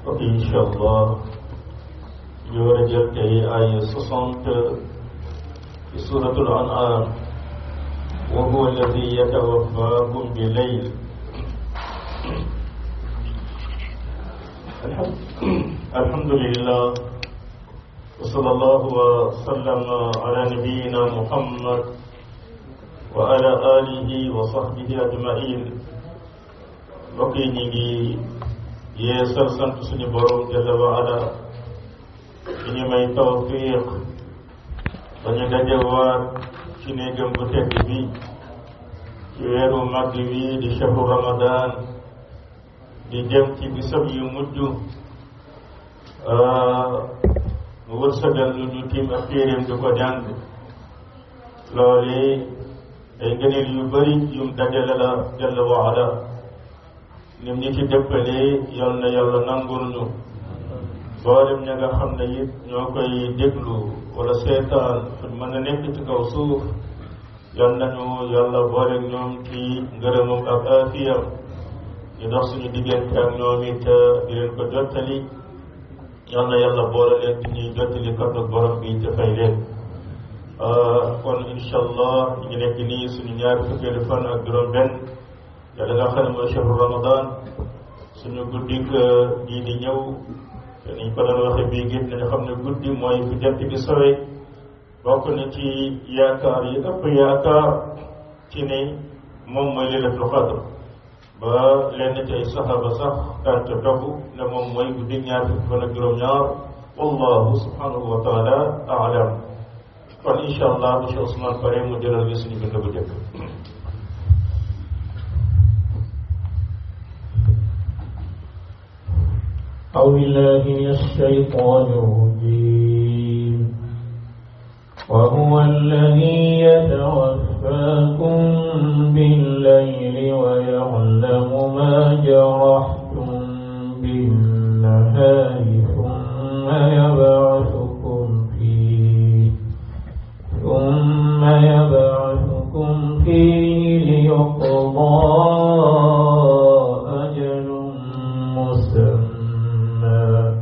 ok incha allah ñu war a jël tey ay soixante ci suratul an'am wa huwa alladi yatawaffakum bi layl alhamdulillah wa sallallahu wa sallama ala nabiyyina muhammad wa ala alihi wa sahbihi ajmain mbokk yi ñu ngi yeesal sant suñu borom jalla wa ala ci ñu may tawfiq ba ñu dajewaat ci néegam bu tedd bi ci weeru màgg wi di shahru ramadan di jëm ci bisab yu mujj mu wërsëgal lu ñu tiim ak téeréem di ko jàng loolu ay ngëneel yu bëri yum dajale la jalla wa ala nim ñi ci dëppalee yal na yàlla nangul ñu boolem ña nga xam ne it ñoo koy déglu wala seetaan fu mën a nekk ci kaw suuf yal nañu yàlla boole ñoom ci ngërëmam ak aafiyam ñu dox suñu diggante ak ñoom it di leen ko jottali yal na yàlla boole leen di ñuy jottali kàddu borom bi te fay leen kon incha allah ñu ngi nekk nii suñu ñaari fukkeelu fan ak juróom-benn yàlla nga xam ne mooy chahru ramadan suñu guddik gii di ñëw te niñ ko doon waxe bii gét nañu xam ne guddi mooy fu jant bi sowe bokk na ci yaakaar yi ëpp yaakaar ci ne moom mooy lailatul qadr ba lenn ci ay saxaaba sax daan ca dogu ne moom mooy guddi ñaar fukki fan ak juróom-ñaar wallahu subhanahu wa taala alam kon incha allah monsieur Ousmane pare mu jëlal gi suñu bind bu jëkk أعوذ بالله من الشيطان الرجيم وهو الذي يتوفاكم بالليل ويعلم ما جرحتم بالنهار ثم يبعثكم فيه ثم يبعثكم فيه ليقضى أجل مسمى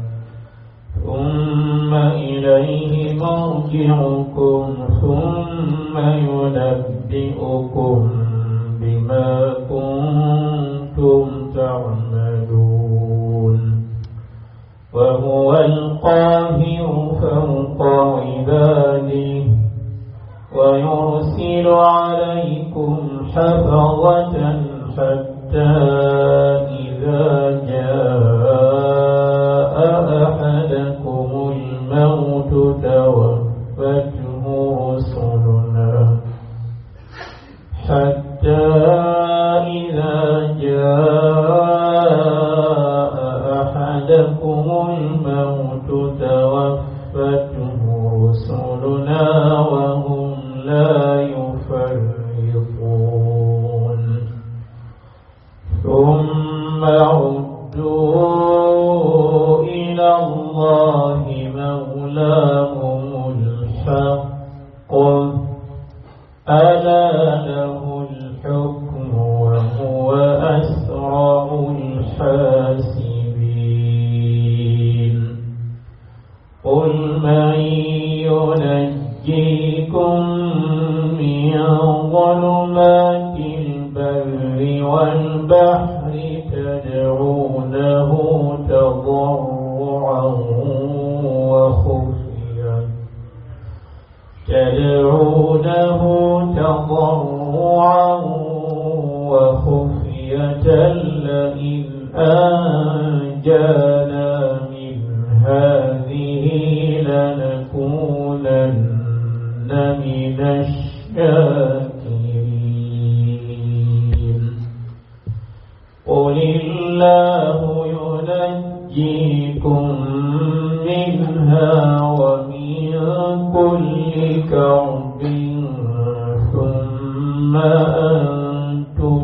ثم إليه مرجعكم ثم ينبئكم بما كنتم تعملون وهو القاهر فوق عباده ويرسل عليكم حفظة حتى إذا جاء أحدكم الموت توفته رسلنا حتى إذا جاء أحدكم الموت توفته رسلنا وهم لا يفرطون ثم ردوا إلى الله مولاهم الحق ألا له الحكم وهو أسرع الحاسبين قل من ينجيكم من ظلمات البر والبحر تدعونه تضرعا وخفيا تدعونه تضرعا وخفية لئن أنجانا من هذه لنكونن من الشاكرين قل الله ينجيكم منها ومن كل كرب ثم أنتم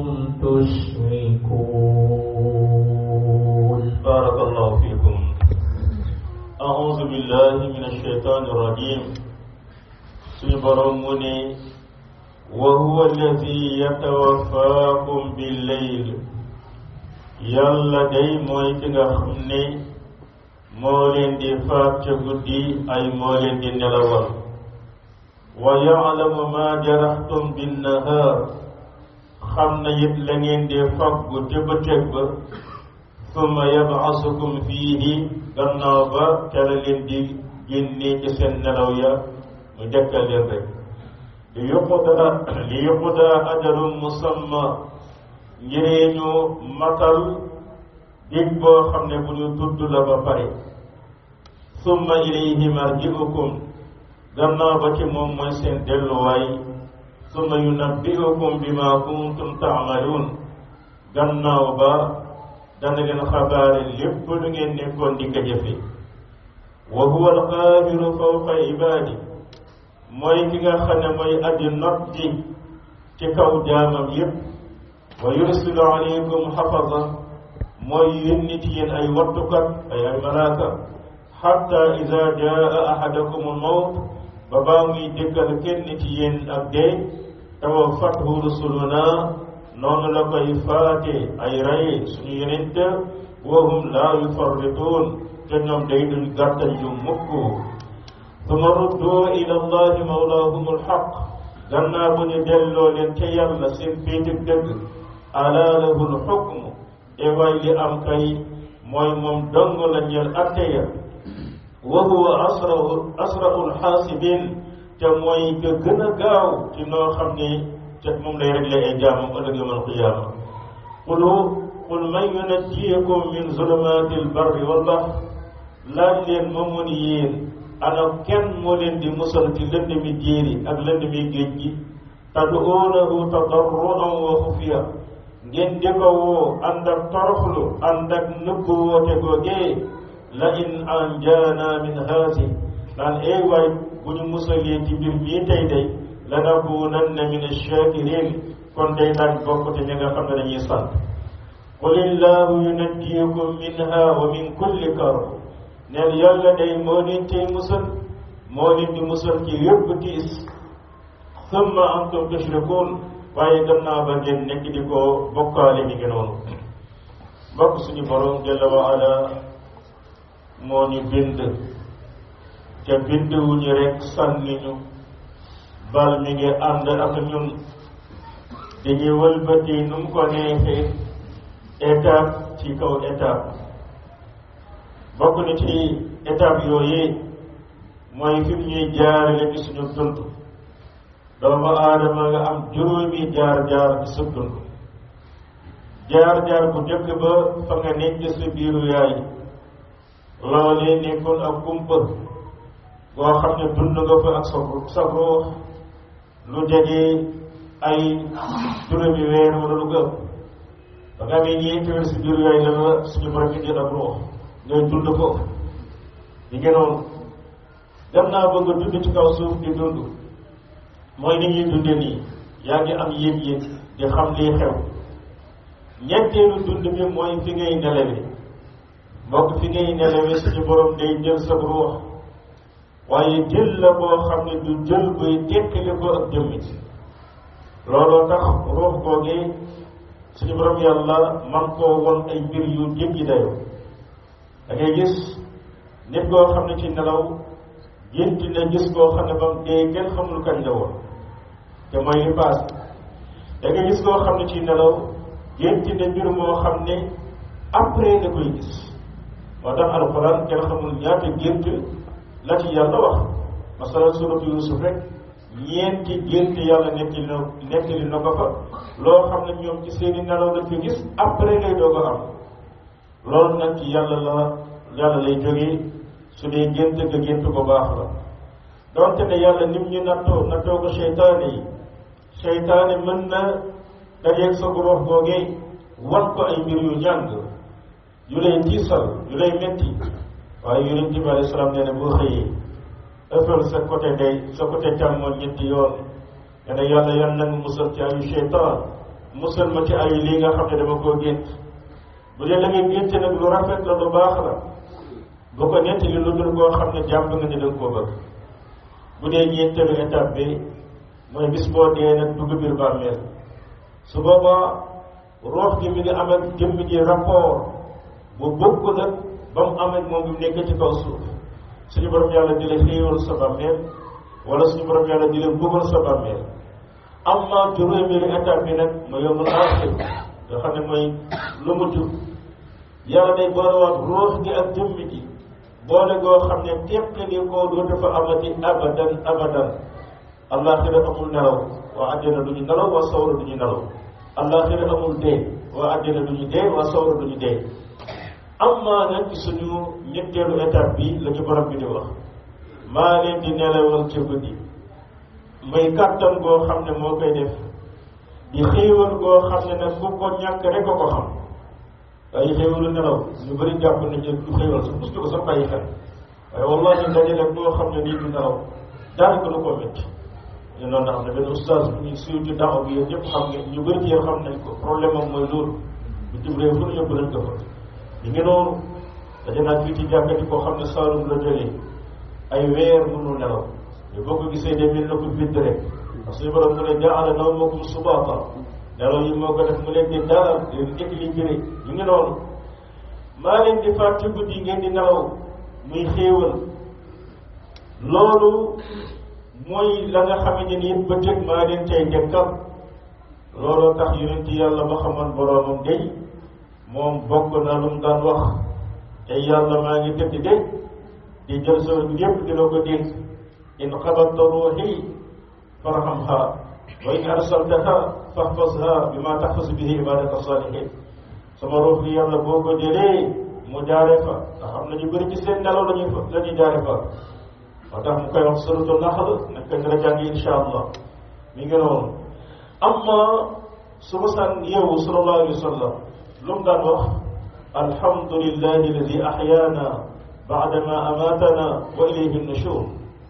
تشركون بارك الله فيكم أعوذ بالله من الشيطان الرجيم سيبرمني وهو الذي يتوفاكم بالليل yàlla day mooy ki nga xam ne moo leen di faat ca guddi ay moo leen di nelawal wa yaalamu ma jaraxtum binnahaar xam na it la ngeen di faggu te bëccëg ba summa yabasukum fiihi gannaaw ba ca la leen di génnee ci seen nelaw ya mu dekkal leen rek li yuqda li yuqda ajalun musamma ngiree ñu matal dig boo xam ne bu ñu tudd la ba pare summa ilayhi marji'ukum gannaaw ba ci moom mooy seen delluwaay summa yunabbi'ukum bima kuntum ta'malun gannaaw ba dana leen xabaare lépp lu ngeen nekkoon di ko jëfe wa huwa alqaahiru fawqa ibaadi mooy ki nga xam ne mooy addi not ji ci kaw jaamam yépp wa yursilu alaykum xafaza mooy yónni ci yéen ay wattukat ay ay malaaka xatta ida jaa ahadakum almawt ba baa muy dëkkal kenn ci yéen ak dee tawaffathu rusuluna noonu la koy faate ay rey suñu yonent wa hum laa yufarrituun te ñoom day duñ gàttal yu mukk suma ruddu ila allahi mawlaahum alxaq gannaaw bu ñu delloo leen ca yàlla seen féetig dëgg alaa lahu alxukmu e waay li am kay mooy moom dong la ñeel atte ya wa huwa asrau asrau alxaasibin te mooy ka gën a gaaw ci noo xam ne te moom lay réglé ay jaamam ëllëg yawmal qiyaama qul qul man yunajjiikum min zulumaati albarri wal bahr laaj leen moom mu ni yéen ana kenn moo leen di musal ci lëndëmi jéeri ak lëndëmi géej gi tad'uunahu tadarruan wa xufiya ngeen di ko woo ànd ak toroxlu ànd ak nëbbu woote googee la in anjaana min haasi naan ay waay bu ñu musalee ci mbir mii tey day lanakunanna min ash-shakirin kon day daan bokk te ñi nga xam ne dañuy sant qul illahu yunajjiikum minha wa min kulli karb neen yàlla day moo leen tey musal moo leen di musal ci yépp tiis summa antum tushrikun waaye gannaaw ba ngeen nekk di ko bokkaale mi ngi noonu mbokk suñu borom jalla wa ala moo ñu bind te bind wu ñu rek sànni ñu bal mi ngi ànd ak ñun dañuy wëlbati nu mu ko neexee étape ci kaw étape bokk na ci étape yooyu mooy fi mu ñuy jaarale ci suñu dund doomu aadama nga am juróomi jaar-jaar ci sa dund jaar-jaar bu njëkk ba fa nga nekk sa biiru yaay loolee nekkoon ak kumpa boo xam ne dund nga fa ak sa sa ruux lu jege ay juróomi weer wala lu gëm ba nga amee ñeenti weer si biiru yaay la la suñu borom indi ak ruux ngay dund ko di ngi noonu dem naa bëgg a dund ci kaw suuf di dund mooy ni ñuy dunde nii yaa ngi am yéeg-yéeg di xam lii xew ñetteelu dund bi mooy fi ngay nelewe mbokk fi ngay nelewe suñu borom day jël sa ruux waaye jël la boo xam ne du jël buy tekkali ko ak jëmmit looloo tax ruux googee suñu borom yàlla man koo won ay mbir yu jéggi dayoo da ngay gis nit koo xam ne ci nelaw gént na gis koo xam ne ba mu dee kenn xamul kañ la woon te mooy li paas da ngay gis koo xam ne ci nelaw gént na mbir moo xam ne après da koy gis moo tax alxuraan kenn xamul ñaata gént la ci yàlla wax masalan suratu yusuf rek ñeenti gént yàlla nettali na nettali na ko fa loo xam ne ñoom ci seeni nelaw lañ ko gis après lay doog a am loolu nag ci yàlla la yàlla lay jógee su dee gént nga gént ko baax la donte ne yàlla nim ñu nattoo nattoo ko seytaane yi seytaane mën na dajeeg sa ruux googee wan ko ay mbir yu ñàng yu lay tiisal yu lay metti waaye yonent bi alayhi salaam nee na boo xëyee ëppal sa côté day sa côté càmmoñ ñetti yoon nee na yàlla yan nag musal ci ayu seytaan musal ma ci ayu lii nga xam ne dama koo gént bu dee da ngay gént nag lu rafet la lu baax la bu ko nettali lu dul koo xam ne jàpp nga ni danga koo bëgg bu dee ñeenteelu étape bi mooy bis boo dee nag dugg biir bàmmeel su boobaa roox gi mi ngi am ak jëmm ji rapport bu bokk nag ba mu am ak moom bi mu nekkee ci kaw suuf suñu borom yàlla di la xéewal sa bàmmeel wala suñu borom yàlla di la bëggal sa bàmmeel amma juróomeelu étape bi nag ma yomul aaxir nga xam ne mooy lu mujj yàlla day boolewaat ruux gi ak jëmmi ji boole goo xam ne teqali koo dootu fa amati abadan abadan allaaxira amul nelaw waa àjjana du ñu nelaw waa sawra du ñu nelaw allaaxira amul dee waa àjjana du ñu dee waa sawra du ñu dee amma nag suñu ñetteelu étape bi la ñu borom bi di wax maa leen di nelawal ca guddi may kàttan goo xam ne moo koy def di xéewal goo xam ne nag ku ko ñàkk rek ko ko xam waaye xéewalu nelaw ñu bëri jàpp nañu du xéewal sax mos ko sax bàyyi xel waaye wallahi dajale boo xam ne nii du nelaw daanaka du ko métti ñu noonu xam ne benn oustaz bu ñu siiw ci daaw bi yéen ñëpp xam ngeen ñu bëri ci yéen xam nañ ko problème am mooy loolu bitim réew fu ñu yóbbu nañ ko fa ñu ngi noonu daje naa fii ci jàkkati koo xam ne Saalum la jëlee ay weer mënul nelaw mais boo ko gisee de mel na ko bind rek parce que suñu borom mu ne jaala nawmakum subaata nelaw yi moo ko def mu leen di dalal di leen équilibré ñu ngi noonu maa leen di faat ci guddi ngeen di nelaw muy xéewal loolu mooy la nga xamante ni it bëccëg maa leen tey dekkal looloo tax yonent yàlla ba xamoon boroomam day moom bokk na lu mu daan wax te yàlla maa ngi tëdd de di jël sa yëpp di la ko dénk in xabatta ruuxi farhamha wa in arsaltaha fahfazha bi ma taxfas bihi ibadaka salihin sama ruux gi yàlla boo ko jëlee mu jaare fa nga xam ne ñu bëri ci seen nelaw lañuy fa la ñuy jaare fa moo tax mu koy wax suratu naxl nag ko dara jàng insha allah mi ngi noonu amma su ma saan yeewu sallallahu alayhi wa sallam lu mu daan wax alhamdulillahi alladi ahyaana baadama amatana wa ilayhi nushur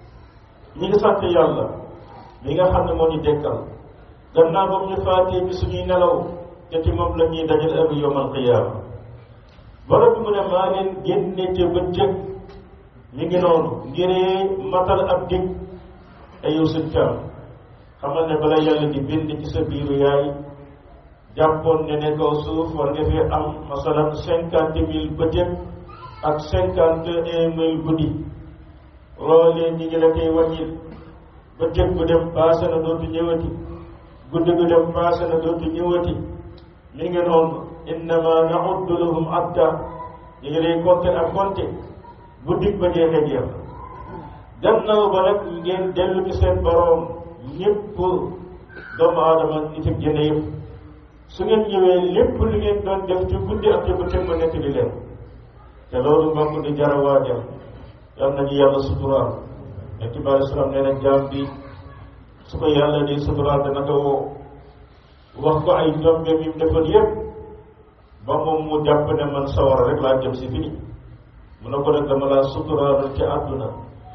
ñi ngi sant yàlla mi nga xam ne moo ñu dekkal gannaaw ba mu ñu faatee ci suñuy nelaw te ci moom la ñuy dajal ak yawmal qiyaama borom bi mu ne maa leen génne te bëccëg mi ngi noonu ngiree matal ab dig ay yow sëñ Thiam xamal ne bala yàlla di bind ci sa biiru yaay jàppoon ne ne kaw suuf war nga fi am masalan cinquante mille bëccëg ak cinquante un mille guddi loolee ñi ngi la koy wàññil bëccëg bu dem paase na dootu ñëwati guddi gu dem paase na dootu ñëwati mi ngi noonu innama nauddu lahum adda ñu ngi lay compter ak compter guddi ba jeexee jeex gannaaw ba nag ngeen dellu ci seen boroom ñëpp doomu aadama nit ak jëne yëpp su ngeen ñëwee lépp lu ngeen doon def ci guddi ak ci bëccëg ma nekk di leen te loolu mbokk di jara waajal yal nañu yàlla suturaal nekk bi alei salaam nee na jaam bi su ko yàlla di suturaal dana ko woo wax ko ay njombe mi mu defoon yëpp ba moom mu jàpp ne man sawara rek laa jëm si fini mu ne ko nag dama laa suturaal ci àdduna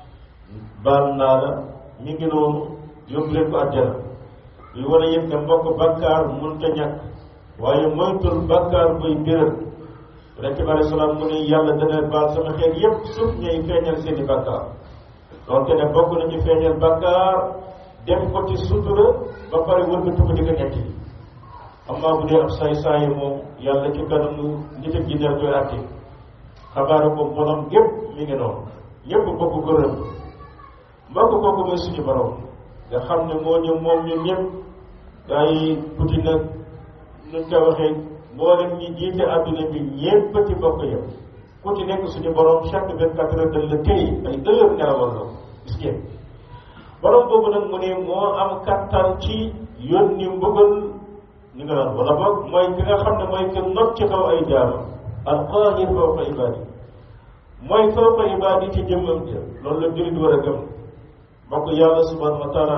baal naa la mi ngi noonu yóbbu leen ko àjjana yu wane yëpp ne mbokk bàkkaar mënta ñàkk waaye moytul bàkkaar buy biral rek bi alei salaam mu ne yàlla dana baal sama xeet yëpp suuf ñuy feeñal seeni bàkkaar donc ne bokk nañu feeñal bàkkaar def ko ci sutura ba pare wëlbatu ko di ko nekk amaa bu dee ab saay-saayi moom yàlla ci kanamu nit ak jinneer koy àtte xabaaru ko bonam gépp mi ngi noonu ñëpp bokk ko rëm mbokk kooku mooy suñu borom nga xam ne moo ñu moom ñun ñëpp gaa yi puti nag nuñ ko waxee mboolem ñi jiite adduna bi ñëpp ci bokk yëpp ku ci nekk suñu borom chaque vingt quatre heures dañ la téye ay heures nelawal la gis ngeen borom boobu nag mu ne moo am kattan ci yónni mbugal ñu nga naan wala boog mooy ki nga xam ne mooy ki not ci kaw ay jaama alqaahir fawqa ibaadi mooy fawqa ibaadi ci jëmmam ja loolu la jullit war a gëm mbokk yàlla subhanahu wa taala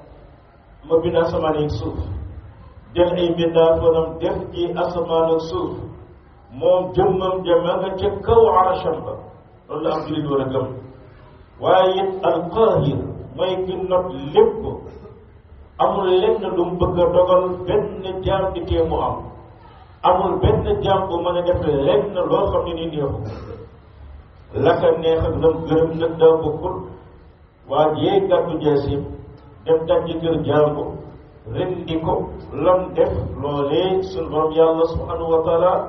ma bind asamaan ak suuf jël ay mbindaafonam def ci asamaan ak suuf moom jëmmam ja ma nga ca kaw arasham ba loolu la am jullit war a gëm waaye it alqaahir mooy ki not lépp amul lenn lu mu bëgg a dogal benn jaam di tee mu am amul benn jaam bu mën a def lenn loo xam ne ni neexu la ka neex ak lam gërëm nag daa bokkul waa jee gàddu jeesim dem dajji kër jàmbu rendi ko lam def loolee sunu borom yàlla subhanahu wa taala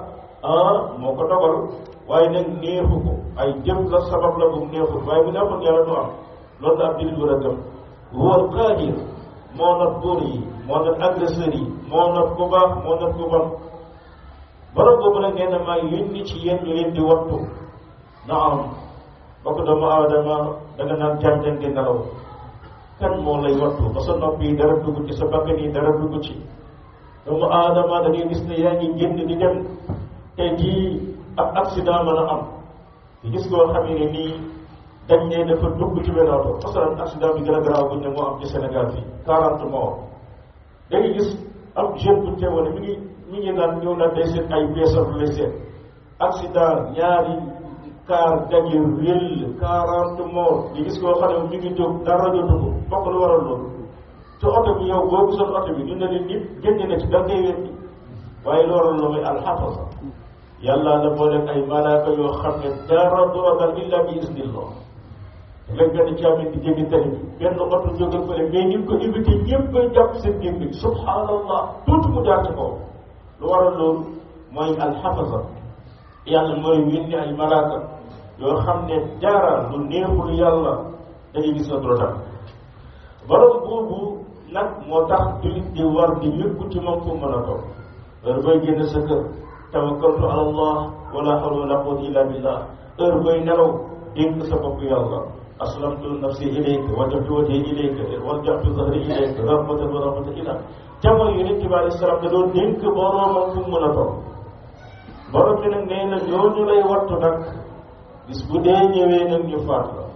ah moo ko dogal waaye nag neexu ko ay jëf la sabab la bu neexul waaye bu neexul yàlla du am loolu la ab jullit war a gëm huwa alqaadir moo not buur yi moo not agresseur yi moo not ku baax moo not ku bon borom boobu nag nee na maa yónni ci yéen ñu leen di wattu na am bokk doomu aadama danga naan jànjan di nelaw kan moo lay wattu ba sa nopp yi dara dugg ci sa bakkan yi dara dugg ci doomu aadama da ngay gis ne yaa ngi génn di dem tey jii ab accident mën a am di gis koo xam ne nii dañ ne dafa dugg ci benn oto masalan accident bi gën a garaaw bu ne moo am ci Sénégal fii quarante morts da ngay gis ab jeune bu teewoon mi ngi mi ngi naan ñëw na day seet ay beesal lay seet accident ñaari car daje réel quarante morts di gis koo xam ne mi ngi jóg dara jotu ko bokk lu waral loolu te oto bi yow boo gisoon oto bi ñu ne leen nit génn na ci da ngay weddi waaye lu waral loolu mooy alxafasa yàlla la boole ay malaaka yoo xam ne dara du ragal illa bi isnillah léegi benn caabi di jéggi tali bi benn oto jóge fële mais ñu ko invité ñëpp koy jàpp seen gémmiñ subhanallah tuuti mu jaar ci kaw lu waral loolu mooy alxafasa yàlla mooy yónni ay malaaka yoo xam ne dara lu neexul yàlla dañuy gis na dula tam borom boobu nag moo tax jullit di war di yëkku ci moom fu mën a toog heure booy génn sa kër tawakkaltu ala allah wala hawla wala quwwata illa billah heure booy nelaw dénk sa bopp yàlla aslamtu nafsi ilayka wajjahtu wajhi ilayka wajjahtu zahri ilayka rahmatan wa rahmatan ila jamono yonent bi alayhi salaam da doon dénk boroomam fu mu mën a toog borom bi nag nee na ñooñu lay wattu nag bis bu dee ñëwee nag ñu faat la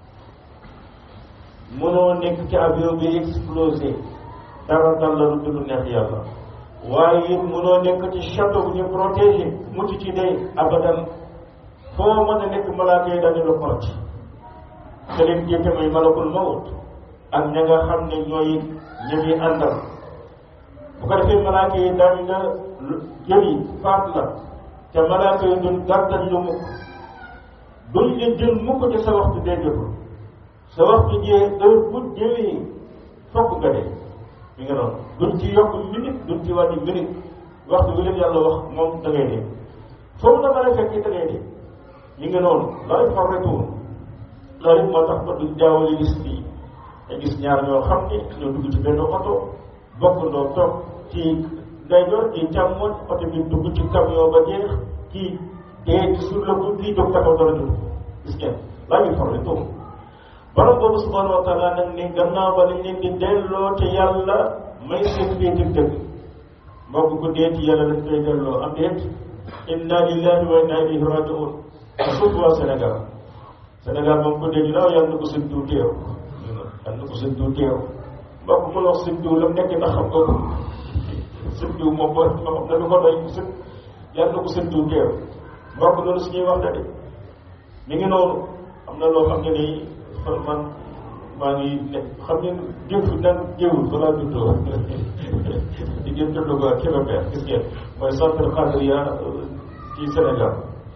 mënoo nekk ci avion bi explosé dara dal la lu dul neex yàlla waaye it mënoo nekk ci château bu ñu protégé mucc ci dee abadan foo mën a nekk malaaka yi dañu la xorc te leen jiite mooy malakul mawut ak ña nga xam ne ñooy ña ngi àndal bu ko defee malaaka yi daañu nga jëli faat la te malaaka yi duñ gàttal lu mukk duñ la jël mukk ci sa waxtu dee jotul sa waxtu jee heure bu jëlee fokk nga dee mi nga noonu duñ ci yokk minute duñ ci wàññi minute waxtu bi leen yàlla wax moom da ngay dee foofu na mën a fekk da ngay dee mi nga noonu loolu farretuwul loolu moo tax ba duñ jaawale gis nii te gis ñaar ñoo xam ne ñoo dugg ci benn oto bokk ndoo toog ci ndeyjoor ci càmmoñ oto bi dugg ci camion ba jeex kii dee ci sur le coup kii jóg taxaw dara dugg gis ngeen laa ngi farretuwul borom boobu subhanahu wa taala nag ni gannaaw ba dañ leen di delloo te yàlla may seen féete dëgg mbokk ku dee ci yàlla dañ koy delloo am déet inna lillahi wa inna ilayhi rajiun surtout waa Sénégal Sénégal moom ku dee dinaaw yàlla na ko seen diw teew yàlla na ko seen diw teew mbokk mu wax seen diw la mu nekk ndax xam nga ko seen diw moom boo xam ne lu ko doy seen yàlla na ko seen diw teew mbokk loolu suñuy wax da de mi ngi noonu am na loo xam ne nii man maa ngi ne xam ngeen jëf nan jëwul fa laa juddoo di ngeen juddoo ko Kébémer gis ngeen mooy centre Khadria ci Sénégal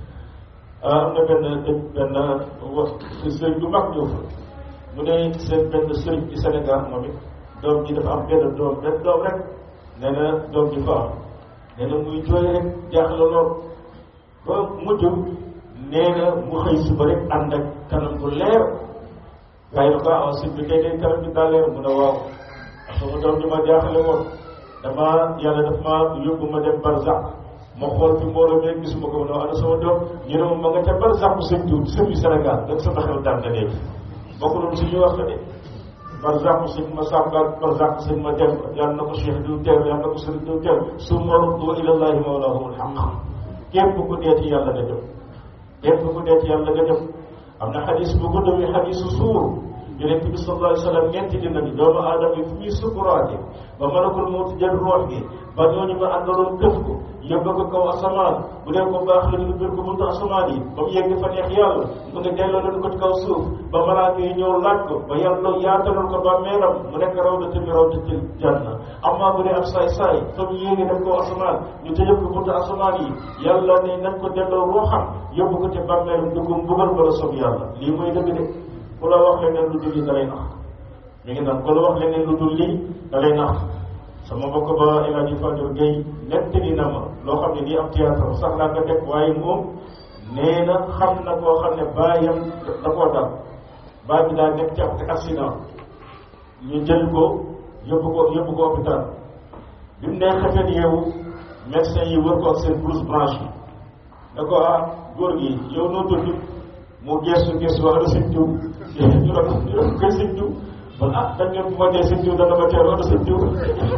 am na benn benn wax sëriñ bu mag ñëw fa mu ne seen benn sëriñ ci Sénégal moom it doom ji dafa am benn doom benn doom rek nee na doom ji fa am nee na muy jooy rek jaaxle lool ba mujj nee na mu xëy suba rek ànd ak kanam bu leer waaye nag ah sëñ bi tey day kanam bi daa leer mu ne waaw sama doom ji ma jaaxle woon dama yàlla daf ma yóbbu ma dem barzak ma xool fi mbooloo mi rek gisuma ko ma ne ana sama doom ñu ne ma ma nga ca barzak bu sëñ diw sëñ bi Sénégal donc sama xel daan na léegi bokk loolu suñuy wax la de barzak bu sëñ ma sàmba barzak bu sëñ ma dem yàlla na ko cheikh diw teew yàlla na ko sëñ diw teew summa ruddu ilallahi mawlahumul haqq képp ku dee ci yàlla nga jëm képp ku dee ci yàlla nga jëm am na xadis bu gudd bi xadisu suur yonent bi sallallahu alayhi wa sallam ñeenti dina ni doomu aadama yi fu ñuy sukuraate ba malakul mawt jël roox gi ba ñooñu ma àndaloon këf ko yóbbu ko kaw asamaan bu dee ko baax la ñu bir ko buntu asamaan yi ba mu yegg fa neex yàlla mu ne delloo leen ko ci kaw suuf ba malaaka yi ñëw laaj ko ba yàlla yaatalal ko ba meeram mu nekk rawdati mi rawdatil janna amaa bu dee ab saay saay fa mu yéegi dem kaw asamaan ñu tëjëb ko buntu asamaan yi yàlla ne nañ ko delloo ruuxam yóbbu ko ci bàmmeeram dugg mbugal ko la sob yàlla lii mooy dëgg de ku la wax leneen lu dul lii da lay nax mi ngi naan ku la wax leneen lu dul lii da lay nax sama mbokk ba El Hadj Fadou Gueye nettali na ma loo xam ne nii am théâtre sax laa ko teg waaye moom nee na xam na koo xam ne baayam da koo dal baay bi daa nekk ci ab accident ñu jël ko yóbbu ko yóbbu ko hôpital bi mu nee xefet yeewu médecin yi wër ko ak seen blouse blanche yi da ko ah góor gi yow noo tudd mu gestu gestu wax da sëñ diw ñu doon ñu doon koy sëñ diw man ah dañ ne bu ma dee sëñ diw dana ma teel wax da sëñ diw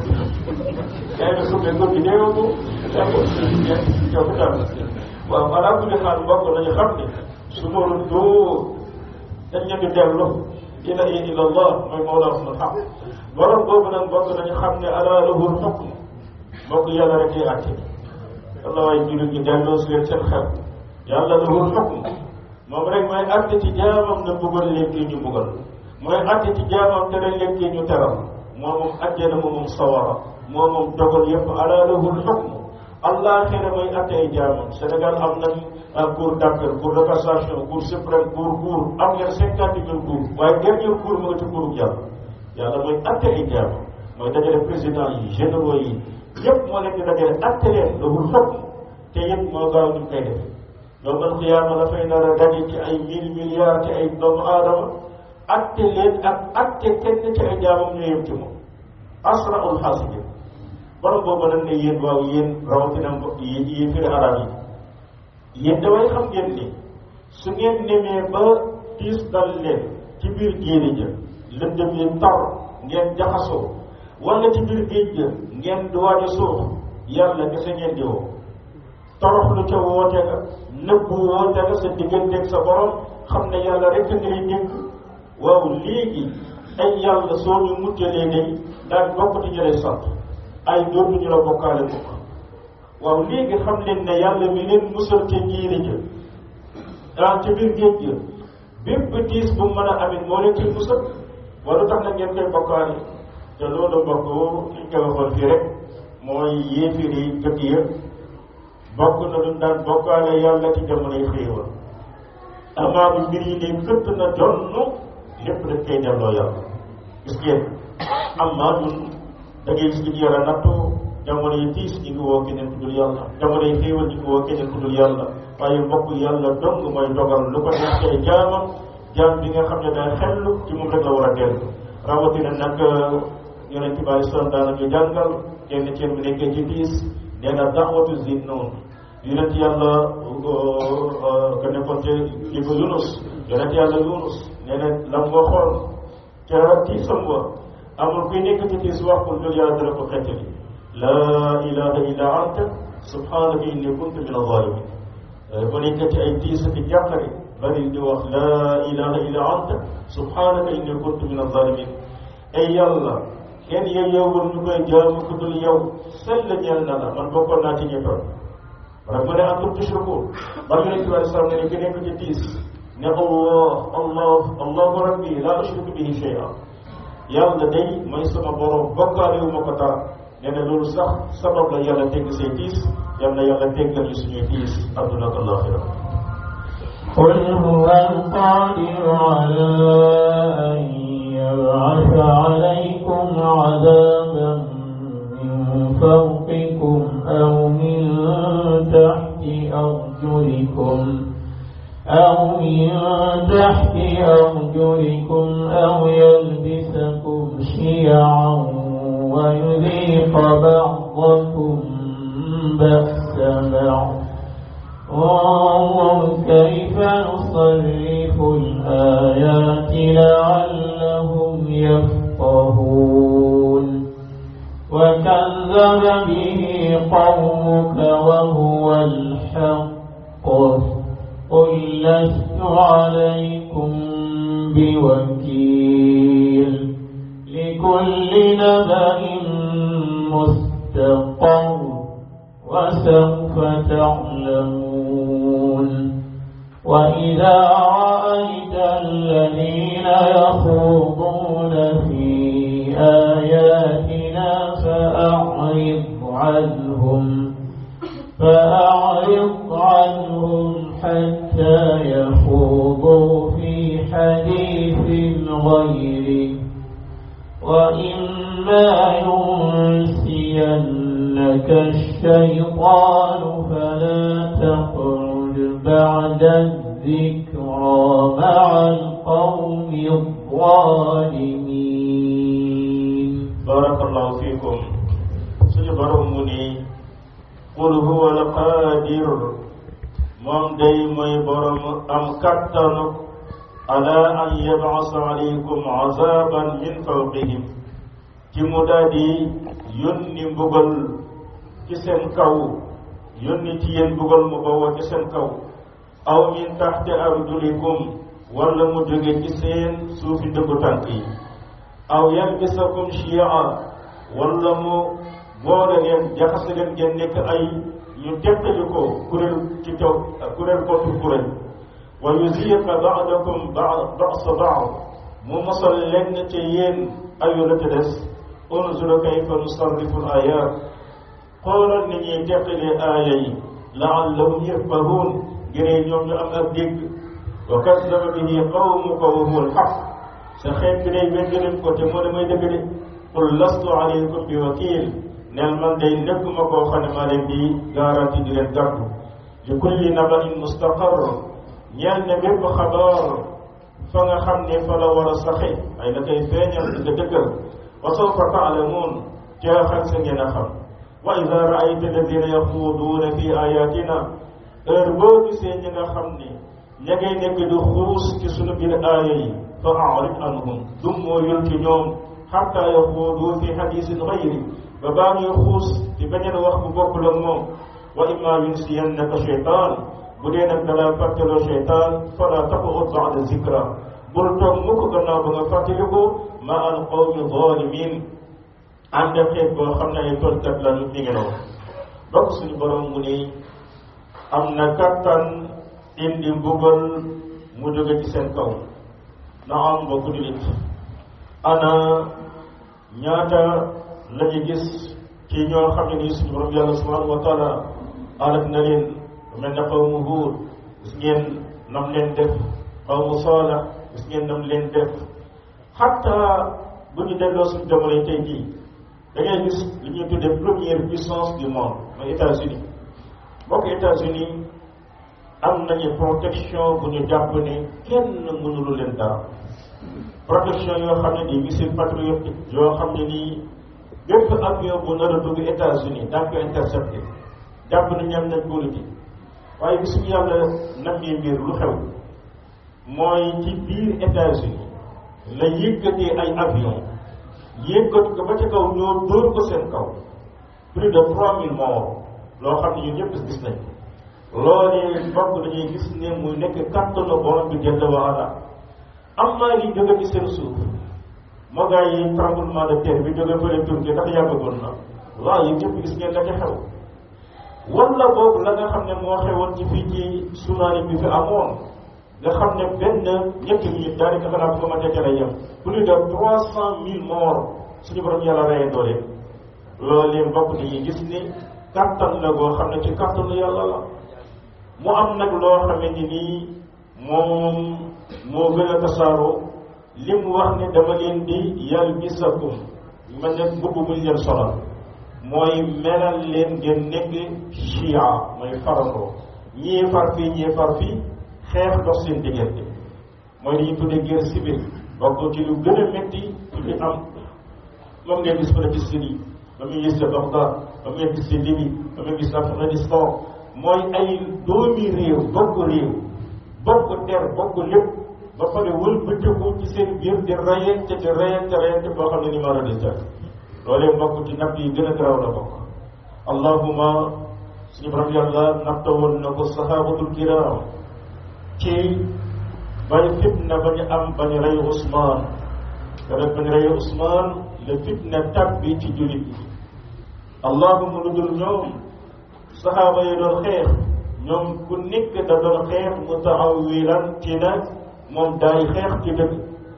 yaa ngi suufee góor gi deewoo ko yaa ngi ko hôpital waaw alaa kulli xaal mbokk nañu xam ne su ma doo dañ leen di dellu ila ila allah mooy mawla sunu xam borom boobu nag mbokk nañu xam ne ala lahul xukm mbokk yàlla rek ay àtte yàlla waaye jullit ñi delloo si leen seen xel yàlla lahul xukm moom rek mooy àtte ci jaamam na bëggal leen kii ñu bëggal mooy àtte ci jaamam tere leen kii ñu teral moo moom àjjana moo moom sawara moo moom dogal yëpp ala lahul xukm allah xëy mooy àtte ay jaamam Sénégal am nañ cour d'appel cour de cassation cour suprême cour cour am ngeen cinquante mille cour waaye dernier cour mu nga ci courub yàlla yàlla mooy àtte ay jaamam mooy dajale président yi généraux yi yëpp moo leen di dajale àtte leen lahul xukm te yëpp moo gaaw ñu koy def yowmal xiyaama dafay nar a daje ci ay mille milliards ci ay doomu aadama atte leen ak atte kenn ci ay jaamam ñu yem ci moom asraul xaasibin borom boobu nag ne yéen waaw yéen rawatina yi yi firi arab yi yéen damay xam ngeen ni su ngeen nemee ba tiis dal leen ci biir géej ja lëndëm yi tar ngeen jaxasoo wala ci biir géej ga ngeen di waaj a suux yàlla kese ngeen di woo torox lu ca woote nga nëbbu woote nga sa digganteeg sa borom xam ne yàlla rek ngay dégg waaw léegi ay yàlla soo ñu mujjalee day daan bokk ci ñu lay sant ay dootuñu la bokkaale mukk waaw léegi xam leen ne yàlla mi leen musal ca jiiri ja daan ca biir géej ga bépp diis bu mën a amit moo leen ci musal wala tax na ngeen koy bokkaale te loolu mbokk ki ñu koy waxoon fii rek mooy yéefir yi jëkk ya bokk na luñ daan bokkaale yàlla ci jamonoy xéewal amaa bi mbir yi ne këtt na jonn lépp dañ koy delloo yàlla gis ngeen amaa ñun da ngay gis ñu yore nattu jamono yi tiis ñu ngi woo keneen ku dul yàlla jamono yi xéewal ñu ngi woo keneen ku dul yàlla waaye mbokk yàlla dong mooy dogal lu ko neex ay jaamam jaam bi nga xam ne day xellu ci moom rek la war a dellu rawatina nag yonent bi alei salaam daana ñu jàngal kenn ceen bu nekkee ci tiis nee na daawatu zin noonu yonent yàlla ka nekkoon te kii ba Yunus yonent yàlla Yunus nee na la mu waxoon ca tiisam wa amul kuy nekk ci tiis wax pour dul yàlla dara ko xettali laa ilaha illa anta subhanaka inni kuntu min alzalimin bu nekk ci ay tiis ak jàqare bari di wax laa ilaha illa anta subhanaka inni kuntu min alzalimin ay yàlla kenn yeyewul ñu koy jaamu ku dul yow sell ñeel na la man bokkoon naa ci ñëppoon wala mu ne antum tushrikun ba yonent bi alei salaam ne ki nekk ci tiis ne allah allah allahu rabbi la ushriku bihi shay'a yàlla day mooy sama borom bokkaale wu ma ko dara nee na loolu sax sabab la yàlla tegg say tiis yal na yàlla teggal ñu suñuy tiis adduna ak alaxira قل هو القادر على أن يبعث عليكم عذابا من فوقكم أو من تحت أرجلكم أو من تحت أرجلكم أو يلبسكم شيعا ويذيق بعضكم بأس بعض انظر كيف نصرف الآيات لعلهم يفقهون وكذب به قومك وهو الحق قل لست عليكم بوكيل لكل نبأ مستقر وسوف تعلمون وإذا رأيت الذين يخوضون في آياتنا فأعرض عنهم فأعرض عنهم حتى يخوضوا في حديث غيره وإما ينسينك الشيطان فلا تقعد بعد الذكرى مع القوم الظالمين barakallahu fiikum suñu borom mu ni qul huwa alqaadir moom day mooy borom am kattanu ala an yabasa alaykum azaban min fawqihim ci mu daal di yónni mbugal ci seen kaw yónni ci yéen mbugal mu bawoo ci seen kaw aw min taxti arjulikum wala mu jóge ci seen suufi dëggu tànk yi aw yalbisakum shia wala mu boole leen jaxase leen ngeen nekk ay ñu teqali ko kuréel ci taw kuréel kootu kuréel wa yuziqa ba'dakum ba'sa ba'd mu mosal leen ci yéen ayu la ca des unzur kayfa nusarrifu al-ayat xoolal ni ñuy teqalee aaya yi la'allahum yafqahun ngir ñoom ñu am ak dégg wa kazzaba bihi qawmuka wa huwa al-haqq sa xeet bi day wégg leen ko te moo ne may dëgg de qul lastu alaykum bi wakil neel man day nekkuma koo xam ne maa leen di garanti di leen gàddu li kulli nabain mustaqar ñeel ne bépp xabaar fa nga xam ne fa la war a saxe ay la koy feeñal di ko dëggal wa sawfa taalamuun jeexal sa ngeen a xam wa ida raayta alladina yaxuuduuna fi ayatina heure boo gisee ñi nga xam ne ña ngay nekk di xuus ci sunu biir aaya yi fa arid anhum dum moo yul ci ñoom xatta yaxuudu fi hadisin gayri ba baa ñuy xuus di beneen wax bu bokkul ak moom wa imma yunsiyannaka cheytaan bu dee nag dalaa fàttaloo cheytaan fala taqud bada zikra bul toog mukk gannaaw ba nga fàttaliku ma al qawmi zalimin ànd ak xeet boo xam ne ay tolkat lañu mi ngi noonu bokk suñu borom mu ni am na kattan indi mbugal mu jóge ci seen kaw na am mbokku jullit ana ñaata la ñu gis ci ñoo xam ne nii suñu borom yàlla subhanahu wa taala alak na leen mel ne xawmu Huud gis ngeen nam leen def xawmu Saalax gis ngeen nam leen def xatta bu ñu delloo suñu jamono tey jii da ngay gis li ñuy tuddee première puissance du monde mooy États-Unis mbokk États-Unis am nañu protection bu ñu jàpp ne kenn mënulu leen dara protection yoo xam ne di missile patriotique yoo xam ne nii bépp avion bu nar a dugg États-Unis daan ko intercepté jàpp ne ñam nañ politique waaye bis bu yàlla nammee mbir lu xew mooy ci biir États-Unis la yëkkatee ay avion yëkkat ko ba ca kaw ñoo dóor ko seen kaw plus de trois mille morts loo xam ne ñun ñëpp gis nañ loolee mbokk dañuy gis ne muy nekk kattanu borom bi jënd waala am naa li jóge ci seen suuf moo gaa yi tremblement de terre bi jóge fële Turquie ndax yàggagoon na waaw yi ñëpp gis ngeen la ca xew wala boobu la nga xam ne moo xewoon ci fii ci tsunami bi fi amoon nga xam ne benn ñetti minute daanaka xanaa bu ko mën ca lay yem plus de trois cent mille morts suñu borom yàlla reye doole loolee mbokk dañuy gis ni kattan la goo xam ne ci kattanu yàlla la mu am nag loo xamante ni nii moom moo gën a tasaaroo li mu wax ne dama leen di yalbisakum ma ne mbubb muñ leen solal mooy melal leen ngeen nekk chia mooy farandoo ñii far fii ñii far fii xeex dox seen diggante mooy li ñu tuddee guerre civile bokk ci lu gën a métti ci li am moom ngeen gis fële ci Syrie ba muy gis ca Bagdad ba muy gis ci Libye ba muy gis Afghanistan mooy ay doomi réew bokk réew bokk der bokk lépp ba pare wëlbatiku ci seen biir di rayante di rayante rayante boo xam ne ni mara di jar loolee mbokk ci natt yi gën a garaaw la bokk allahuma suñu borom yàlla natta woon na ko sahabatul kiram ci bay fitna ba ñu am ba ñu rey Ousmane garab ba ñu rey Ousmane la fitna tabbi ci jullit yi allahuma lu dul ñoom saxaaba yi doon xeex ñoom ku nekk da doon xeex mutaawilan ci nag moom daay xeex ci dëgg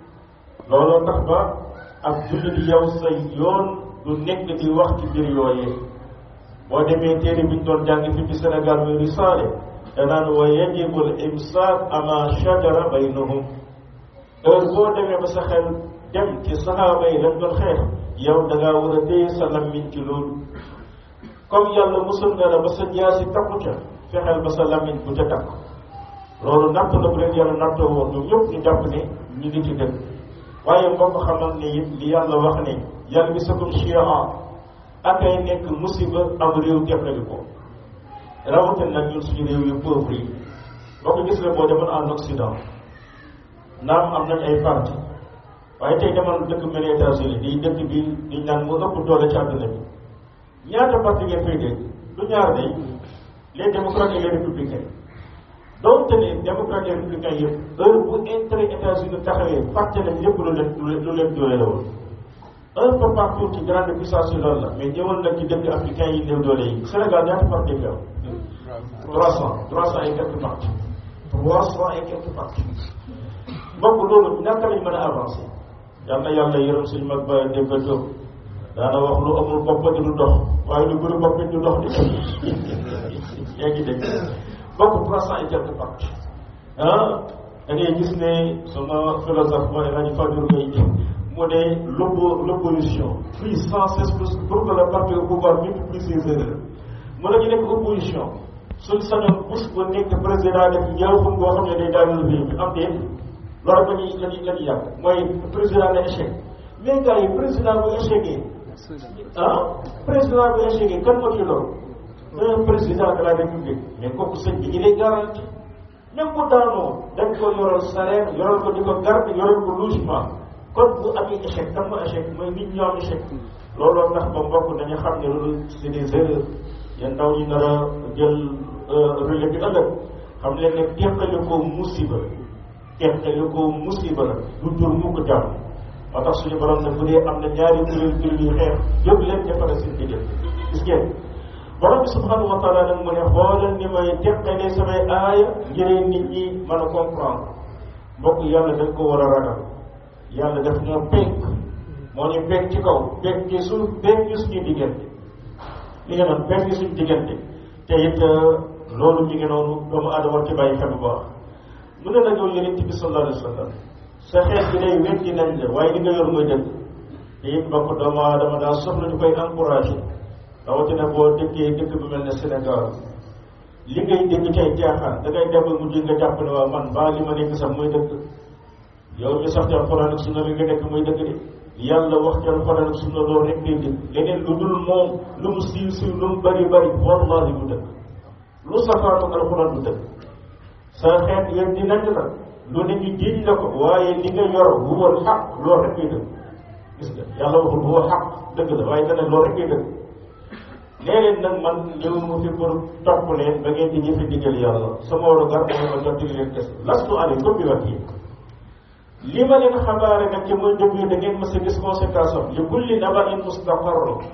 looloo tax ba ak jullit yow say yoon du nekk di wax ci biir yooyee boo demee téere bi ñu doon jàng fi ci Sénégal muy risaale danaan wa yajibu al imsaak ama shajara baynahum heure boo demee ba sa xel dem ci saxaaba yi lañ doon xeex yow da ngaa war a téye sa lammiñ ci loolu comme yàlla musul nga la ba sa jaasi takku ca fexeel ba sa lammiñ bu ca takk loolu natt la bu leen yàlla nattoo woon ñoom ñëpp ñu jàpp ne ñu ngi ci dëgg waaye mbokk xamal ne it li yàlla wax ne yàlla bi sakum chia ak ay nekk musiba am réew teppali ko rawatina nag ñun suñu réew yu pauvre yi boo ko gis la boo demoon en Occident naam am nañ ay parti waaye tey demoon dëkk mel ni États-Unis di dëkk bi di naan mu ëpp doole ci àdduna bi ñaata parti ngeen fay dégg du ñaar day les démocrates et les républicains donte ne démocrates et républicains yëpp heure bu intérêt États-Unis taxawee fàtte nañ lépp lu leen lu leen doole la woon un peu partout ci grande puissance yi loolu la mais ñëwal nag ci dëkk africain yi néew doole yi Sénégal ñaata parti fi am trois cent trois cent et quelques partis trois cent et quelques partis mbokk loolu naka lañ mën a avancer yal na yàlla yërëm suñu mag ba dégg Diop daana wax lu amul bopp di du dox waaye lu bëri bopp du dox di yaa ngi dégg bokk trois cent et quelques partis ah da ngay gis ne sama philosophe mooy rajo Fadour Gueye mu ne l'oppo l'opposition puis sans cesse pour que le parti au pouvoir multiplie ses erreurs mu ne ñu nekk opposition suñ sañoon bés bu nekk président def njëriñam boo xam ne day daal réew mi am déet loolu la ñuy la ñuy la ñuy yàq mooy président na échec mais gars yi président bu échecgee ah président bu échecgee kan moo ci loolu un président de la république mais kooku sëñ bi il est garanti même bu daanoo dañ ko yoral salaire yoral ko di ko garde yoral ko logement kon bu amee échec kan moo échec mooy nit ñoo am échec looloo tax ba mbokk dañu xam ne loolu c'est des erreurs yéen ndaw ñi nar a jël relais bi ëllëg xam leen ne teqali ko musiba teqali ko musiba la du dur mu ko jàmm moo tax suñu borom ne bu dee am na ñaari kuréel kuréel yu xeex jóg leen defara seen diggante gis ngeen borom bi subhanahu wa taala nag mu ne xoolal ni may teqalee samay aaya ngir nit ñi mën a comprendre mbokk yàlla dañ ko war a ragal yàlla def ñoo penk moo ñu penk ci kaw penk ci suuf penk ci suñu diggante li nga doon penk ci suñu diggante te it loolu mi ngi noonu doomu aadama war ci bàyyi xel bu baax mu ne nag yow yonent bi sallallahu alayhi wa sallam sa xeet bi day weddi nañ la waaye li nga yor mooy dëgg te it mbokk doomu aadama daa soxla ñu koy encouragé rawatina boo dëkkee dëkk bu mel ne Sénégal li ngay dégg cay jaaxaan da ngay dem ba mujj nga jàpp ne waa man baa li ma nekk sax mooy dëgg yow ñu sax ci alxuraan ak sunna li nga nekk mooy dëgg de yàlla wax ci alxuraan ak sunna loolu rek ngay dégg leneen lu dul moom lu mu siiw siiw lu mu bari bari wallahi du dëgg lu safaanu alxuraan du dëgg sa xeet yéen di nañ la lu ne ñu jiiñ la ko waaye li nga yor huwal xaq loolu rek ngay dëgg gis nga yàlla waxul huwa xaq dëgg la waaye dana loolu rek ngay dëgg léeg-léeg nag man ñëw mu fi pour topp leen ba ngeen di jëfe digal yàlla sama war a gar mooy ma jottali leen kese lastu aleykum bi wakiil li ma leen xabaare nag ci mooy dëgg da ngeen mës a gis conséquence am li kulli nabain mustaqar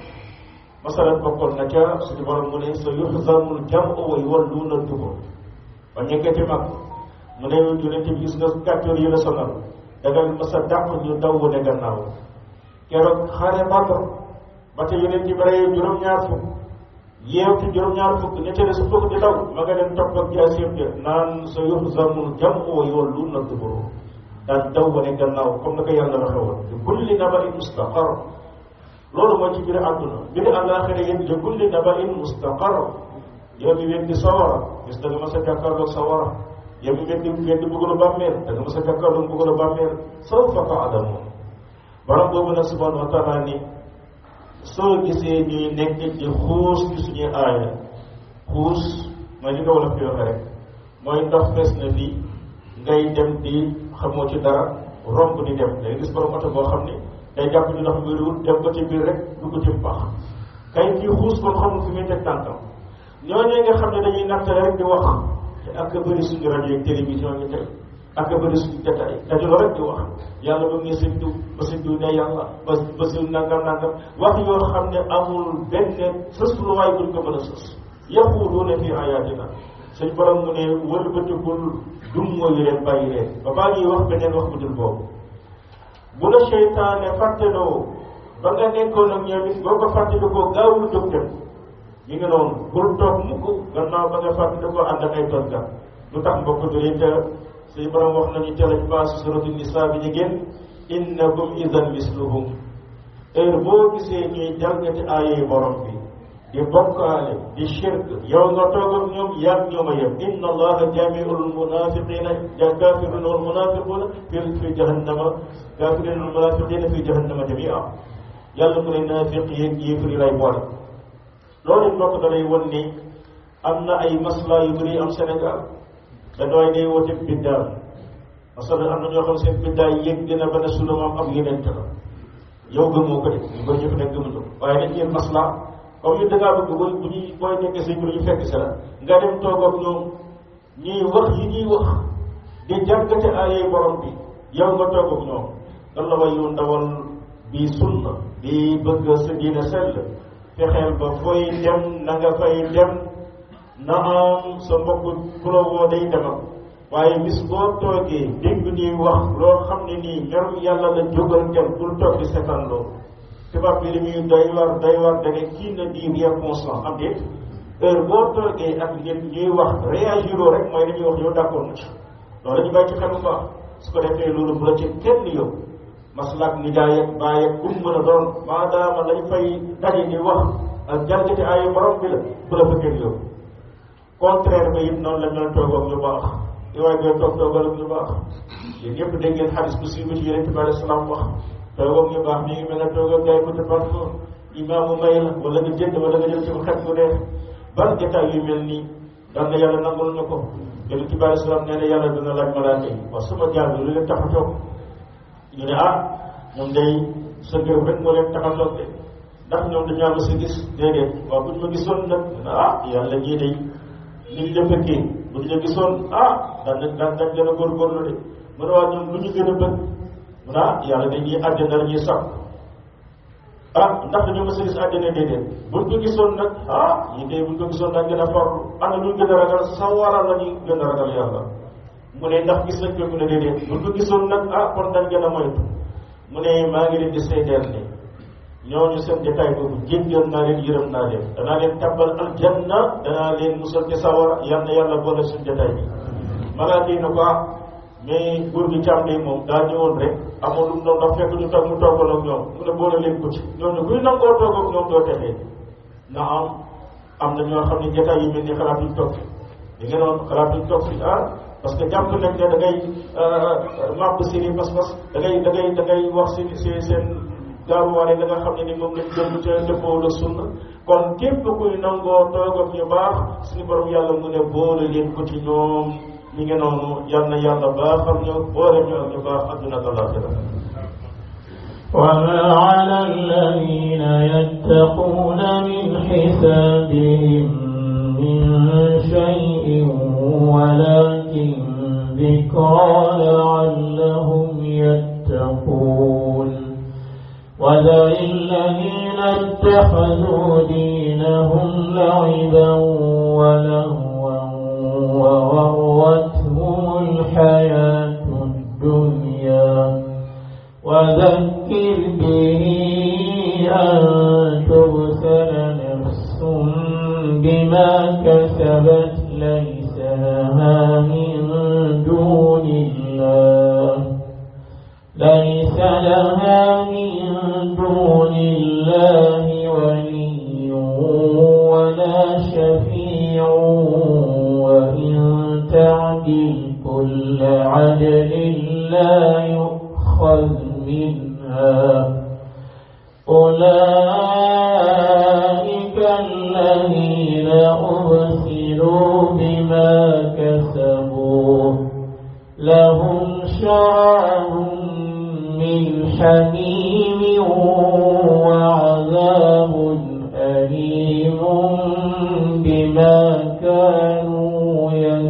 masalan bokkoon na ca suñu borom mu ne sa yuxzamul jamu wa yuwalluuna dubur ba ñekkati mag mu ne yonente bi gis nga kàccoor yi la sonal da nga mës a dàq ñu daw wane gannaaw keroog xare Badr ba te yonente bi rey juróom-ñaar fukk yeew ci juróom-ñaar fukk ña ca des fukk di daw ma nga leen topp ak jaaseem ja naan sa yuxzamul jamu wa yuwalluuna dubur daan daw wane gannaaw comme na ko yàlla waxe woon li kulli nabain mustaqar loolu mooy ci biir àdduna biir àllaaxira yéen li kulli nabain mustaqar yow mi weddi sawara gis da nga mas a jàkkaarloog sawara yow mi weddi weddi bëggalu bàmmeel da nga mas a jàkkaarloog bëggalu bàmmeel sawfa ta'lamuun borom boobu nag subhanahu wa taala ni soo gisee ñuy nekk di xuus ci suñuy aaya xuus mooy li nga wala fi waxe rek mooy ndox fees na lii ngay dem di xamoo ci dara romb di dem day gis borom oto boo xam ne day jàpp ni ndox mi wut dem ba ci biir rek dugg ci pax kay kii xuus kon xamul fi muy teg tànkam ñooñu nga xam ne dañuy nattale rek di wax te ak bëri suñu rajo ak télévision yi tey ak bëri suñu détail dajaloo rek di wax yàlla ba mu ne sëñ diw ba sëñ diw ne yàlla ba ba sëñ nangam nangam wax yoo xam ne amul benn sës lu waay buñ ko mën a sës yaquuluuna fi ayaatina suñ borom mu ne wëlbatikul dum mooy leen bàyyi leen ba baa ngi wax beneen wax bu dul boobu bu la seytaane fàtteloo ba nga nekkoon ak ñoom it boo ko fàttalikoo gaawul jóg dem ñu ngi noonu bul toog mukk gannaaw ba nga fàttalikoo ànd ak ay tonkat lu tax mbokk jullit suñu borom wax nañu ca lañ paase suratu nisa bi ñu génn innakum idan misluhum heure boo gisee ñuy jàngati aayee borom bi di bokkaale di shirk yow nga toog ak ñoom yaag ñoom a yem inna allaha jamiul munafiqina kafiruna wal munafiquna fi fi jahannama kafiruna wal munafiqina fi jahannama jamia yàlla mu ne naafiq yeeg yéefar yi lay boole loolu it bokk da lay won ni am na ay masla yu bëri am Sénégal da doy day woote biddaa masala am na ñoo xam seen biddaa yëg dina ba ne sunu moom ab yeneen la yow gëmoo ko de ñu koy jëf nekk gëmuñu waaye dañ leen masla comme ñu dangaa bëgg bu bu ñuy booy nekkee sëñ bi ñu fekk si la nga dem toog ak ñoom ñuy wax yi ñuy wax di jàngate aayee borom bi yow nga toog ak ñoom dan la way yu ndawal bi sunna di bëgg sa diine sell fexeel ba fooy dem na nga fay dem na am sa mbokk ku la woo day demal waaye bis boo toogee dégg ñuy wax loo xam ne nii merum yàlla la jógal dem bul toog di seetaan loolu tubaab bi li muy doy war doy war da nga kii na di bien conscient am déet heure boo toogee ak nit ñuy wax réagiroo rek mooy dañuy wax yow d'accord na ci loolu ñu bàyyi ci xel bu baax su ko defee loolu bu la ci kenn yow maslaak nijaay ak baay ak kum mën a doon maadaama lañ fay daje di wax ak jalgati ay borom bi la bu la fa kenn yow contraire ba it noonu la ñu toog ak ñu baax di waaye doo toog toogal ak ñu baax yéen ñëpp dégg ngeen xadis bu siiw bi ci yonent bi alei salaam wax toog ak ñu baax mi ngi mel ne toog ak gaay ko te parfois imaamu may la wala nga jënd wala nga jël ci xet mu dee ban jotaay yu mel nii daan na yàlla nangul ñu ko yonent bi alei salaam nee na yàlla dina laaj malaaka yi waaw sama jaar bi lu leen tax a toog ñu ne ah ñoom day sa gërëm rek moo leen tax a toog de ndax ñoom dañoo am sa gis déedéet waaw buñ ma gisoon nag ah yàlla ñii day ni ñu def fekkee bu ñu la gisoon ah daan nañ daan dañ gën a góorgóorlu de mu ne waa ñoom lu ñu gën a bëgg mu ne ah yàlla dañuy àjjana la ñuy sax ah ndax dañoo mës a gis àjjana déedéet buñ ko gisoon nag ah ñi tey buñ ko gisoon daan gën a farlu ana lu ñu gën a ragal sa waral la ñuy gën a ragal yàlla mu ne ndax gis nañ ko mu ne déedéet buñ ko gisoon nag ah kon dañ gën a moytu mu ne maa ngi leen di seedeel ne ñooñu seen détail boobu jéggal naa leen yërëm naa leen danaa leen tàbbal aljanna danaa leen musal ci sawara yal na yàlla boole suñ détail bi malaaka yi na ko ah mais góor gi càmm de moom daa ñëwoon rek amoon lu mu doon ndax fekk ñu toog mu toogal ak ñoom mu ne boole leen ko ci ñooñu kuy nangoo toog ak ñoom doo texee na am am na ñoo xam ne détail yi mel ni xalaatuñ toog fi di ngeen woon xalaatuñ toog fi ah parce que jàpp nañ ne da ngay màbb seeni pas-pas da ngay da ngay da ngay wax seen seen seen gaaruwaale da nga xam ne ni moom lañ jëm ca dëppoo la sunna kon képp kuy nangoo toog ak ñu baax suñu borom yàlla mu ne boole leen ko ci ñoom ñi ngi noonu yal na yàlla baaxal ñu boole ñu ak ñu baax adduna ak alaxira وما على الذين يتقون من حسابهم من شيء ولكن ذكرى لعلهم يتقون وذر الذين اتخذوا دينهم لعبا ولهوا وغرتهم الحياة الدنيا وذكر به أن تبسل نفس بما كسبت ليس لها من دون الله ليس لها من دون الله ولي ولا شفيع وإن تعدل كل عدل لا يؤخذ منها أولئك الذين أبسلوا بما كسبوا لهم شراب من حميم وعذاب أليم بما كانوا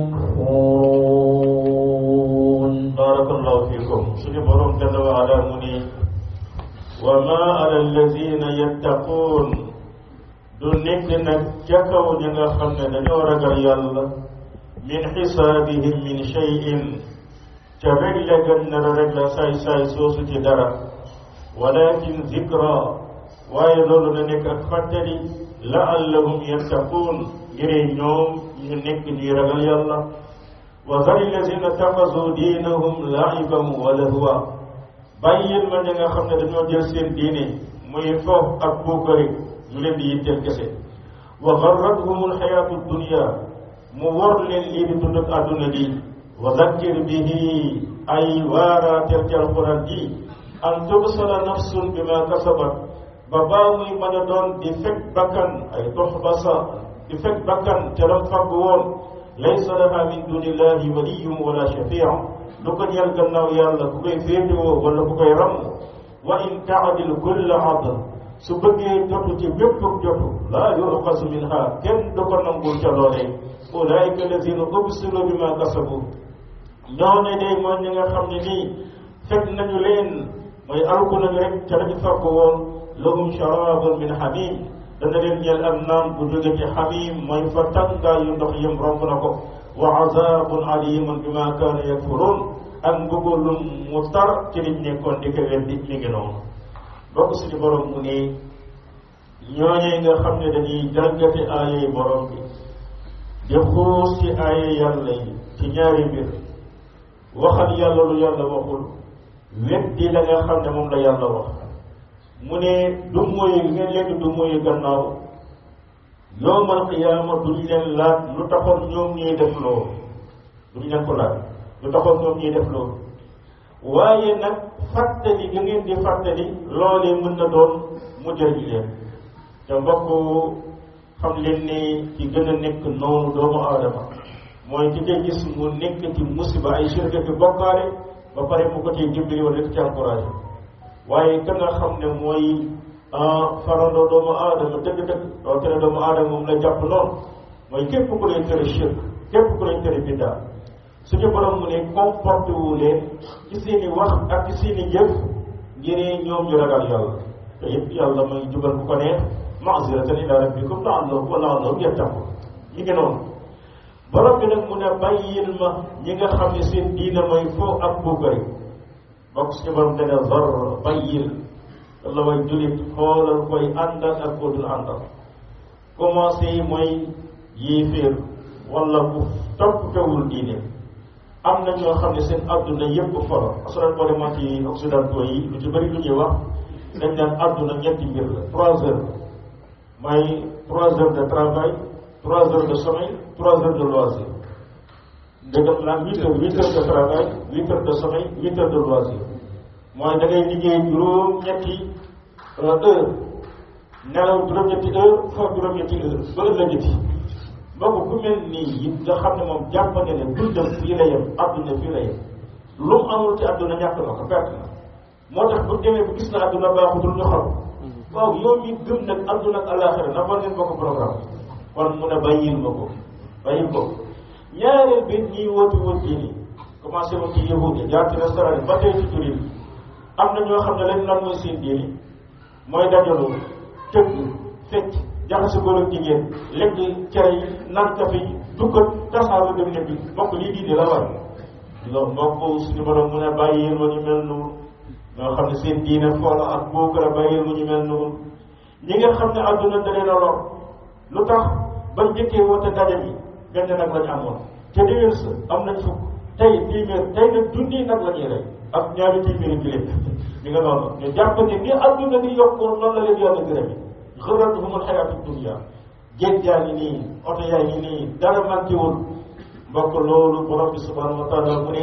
يكفرون barakallahu fikum suñu borom jalla wa ala mu ni wa ma ala alladina yattaquun du nekk nag ca kaw ñi nga xam ne dañoo ragal yàlla min xisaabihim min cheyin ca rek la gën na la rek la saay-saay soosu ci dara walakin zikra waaye loolu na nekk ak fàttali laallahum yattaquun ngiree ñoom ñu nekk ñuy ragal yàlla wa zari lazina taxasu diinahum laiban wa lahwa bàyyil ma ñi nga xam ne dañoo jël seen diine muy foof ak buukari ñu leen di yitteel kese wa garrathum alxayaatu dunia mu wor leen lii di dund ak àdduna bi wa zakkir bihi ay waaraateel ci alquran ji an tubsala nafsun bima kasabat ba baa muy mën a doon di fekk bakkan ay toxbasa di fekk bakkan ca lam fàgg woon laysa laha min dunillahi waliyun wala shafia du ko ñeel gannaaw yàlla ku koy féetewoo wala ku koy ramm wa in taadil kulla adl su bëggee jotu ci bépp jotu laa yuqasu minha kenn du ko nangul ca loolee ulaika alladina ubsiru bima kasabu ñoo ne day mooy ñi nga xam ne nii fekk nañu leen mooy alku nañu rek ca lañu fàgg woon lahum sharabun min hamim dana leen ñeel ak naan bu jóge ci hamim mooy fa tàngaa yu ndox yëm romb na ko wa azabun alimun bima kaanu yakfurun ak mbugalum mu tar ci liñ nekkoon di ko weddi mi ngi noonu bokk suñu borom mu ne ñooñee nga xam ne dañuy jàngate aayay borom bi di xuus ci aaya yàlla yi ci ñaari mbir waxal yàlla lu yàlla waxul weddi la nga xam ne moom la yàlla wax mu ne du mooy ngeen leen du mooy gannaaw yowmal qiyaama duñ leen laaj lu taxoon ñoom ñuy def loolu duñ leen ko laaj lu taxoon ñoom ñuy def loolu waaye nag fàttali ga ngeen di fàttali loolee mën na doon mu jëriñ leen te mbokk xam leen ne ci gën a nekk noonu doomu aadama mooy ki ngay gis mu nekk ci musiba ay shirka ki bokkaale ba pare mu ko ciy dimbali wala di ci encouragé waaye ka nga xam ne mooy farandoo doomu aadama dëgg-dëgg doo tere doomu aadama moom la jàpp noonu mooy képp ku lay tere shirk képp ku lay tere biddaa suñu borom mu ne comporté wu leen ci seen i wax ak ci seen i jëf ngir ñoom ñu ragal yàlla te yëpp yàlla mooy jubal bu ko neex maasiratan ila rabbikum la'allahum wa la'allahum yattaqun ñi ngi noonu borom bi nag mu ne bàyyil ma ñi nga xam ne seen diina mooy foo ak buukari bokk suñu borom dana zar bàyyil walla way julit xoolal koy àndal ak koo dul àndal commencé mooy yéeféer wala bu topp fewul diine am na ñoo xam ne seen adduna yëpp folo asolan boo demoon ci occidentaux yi lu ci bëri lu ñuy wax dañ naan adduna ñetti mbir la trois heures mooy trois heures de travail trois heures de sommeil trois heures de loisir dëgg la huit heures huit heures de travail huit heures de sommeil huit heures de loisir mooy da ngay liggéey juróom-ñetti heure nelaw juróom-ñetti heure foofu juróom-ñetti heure ba ëllëgati mbokk ku mel nii yi nga xam ne moom jàpp ne ne dundam fii la yem adduna fii la yem lu mu amul ci adduna ñàkk na ko perte na moo tax bu demee bu gis na adduna baaxutul ñu xam waaw yow mi gëm nag adduna ak alaxira na war ngeen bokk programme kon mun a bàyyil ma ko bàyyil ko ñaareel bi ñiy wóoti wóot diini commencé woon ci yahudi jaar ci restaurant ba tey ci turin am na ñoo xam ne leen lan mooy seen diini mooy dajaloo tëgg fecc jaxase góor ak jigéen lekk cere yi naan kafe yi dukkat tasaaru dem ne bi mbokk lii diine la war loolu mbokk suñu borom mu ne bàyyil ma ñu mel noonu ñoo xam ne seen diine foola ak bookara bàyyil ma ñu mel noonu ñi nga xam ne àdduna da leen a lor lu tax bañ njëkkee woote ndaje bi benn nag lañ amoon te déwén sa am nañ fukk tey téeméer tey nag junni nag la ñuy rey ak ñaari téeméeri giléem mi nga noonu ñu jàpp ne ni àdduna di yokkoo noonu la leen yàlla gërëm yi xëratuhumul xayaatu dunya géej yaa ngi nii oto yaa ngi nii dara manquéwul mbokk loolu borom bi subhanahu wa taala mu ne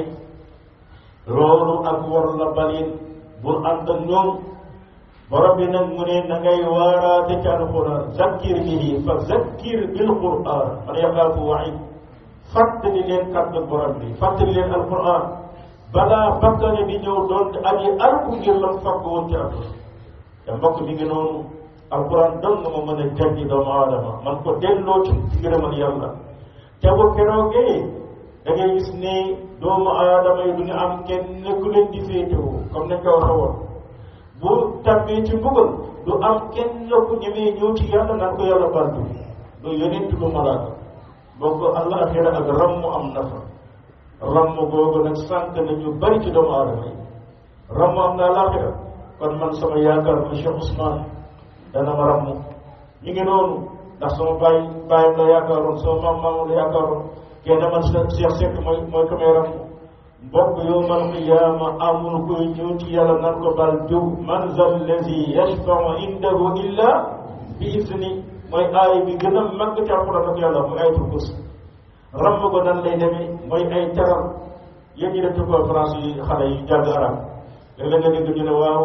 loolu ak war la balin bul ànd ak ñoom borom bi nag mu ne na ngay waaraate ci alquran zakkir bihi fa zakkir bil quran man yaxaafu waid fàttali leen kàddu borom bi fàttali leen alquran balaa bakkane bi ñëw doon aji arku ngir lam fàgg woon ci àdduna te mbokk mi ngi noonu alquran dong nga ma mën a jàngi doomu aadama man ko delloo ci ngërëmal yàlla te bu keroogee da ngay gis ne doomu aadama yi du ñu am kenn ku leen di féetewoo comme nañ ko waxe woon bu tàbbee ci mbugal du am kenn ku ñemee ñëw ci yàlla naan ko yàlla baal du du yonent du malaaka boo ko àllaaxira ak ramm am na fa ramm googu nag sànq nañu bari ci doomu aadama yi ramm am na àllaaxira kon man sama yaakaar ma Cheikh Ousmane dana ma ramm ñu ngi noonu ndax sama baay baayam la yaakaaroon sama maam maamam la yaakaaroon kenn man sa Cheikh Seck mooy mooy ko may ramm mbokk yowmal qiyaama amul kuy ñëw ci yàlla nan ko bal diw man zal lazi yashfau indahu illa bi isni mooy aay bi gën a màgg ci alquran ak yàlla mooy ayatul kursi ramm ko nan lay demee mooy ay teral yéen ñi def ci conférence yi xale yi jàng arab léeg-léeg nga dégg ñu ne waaw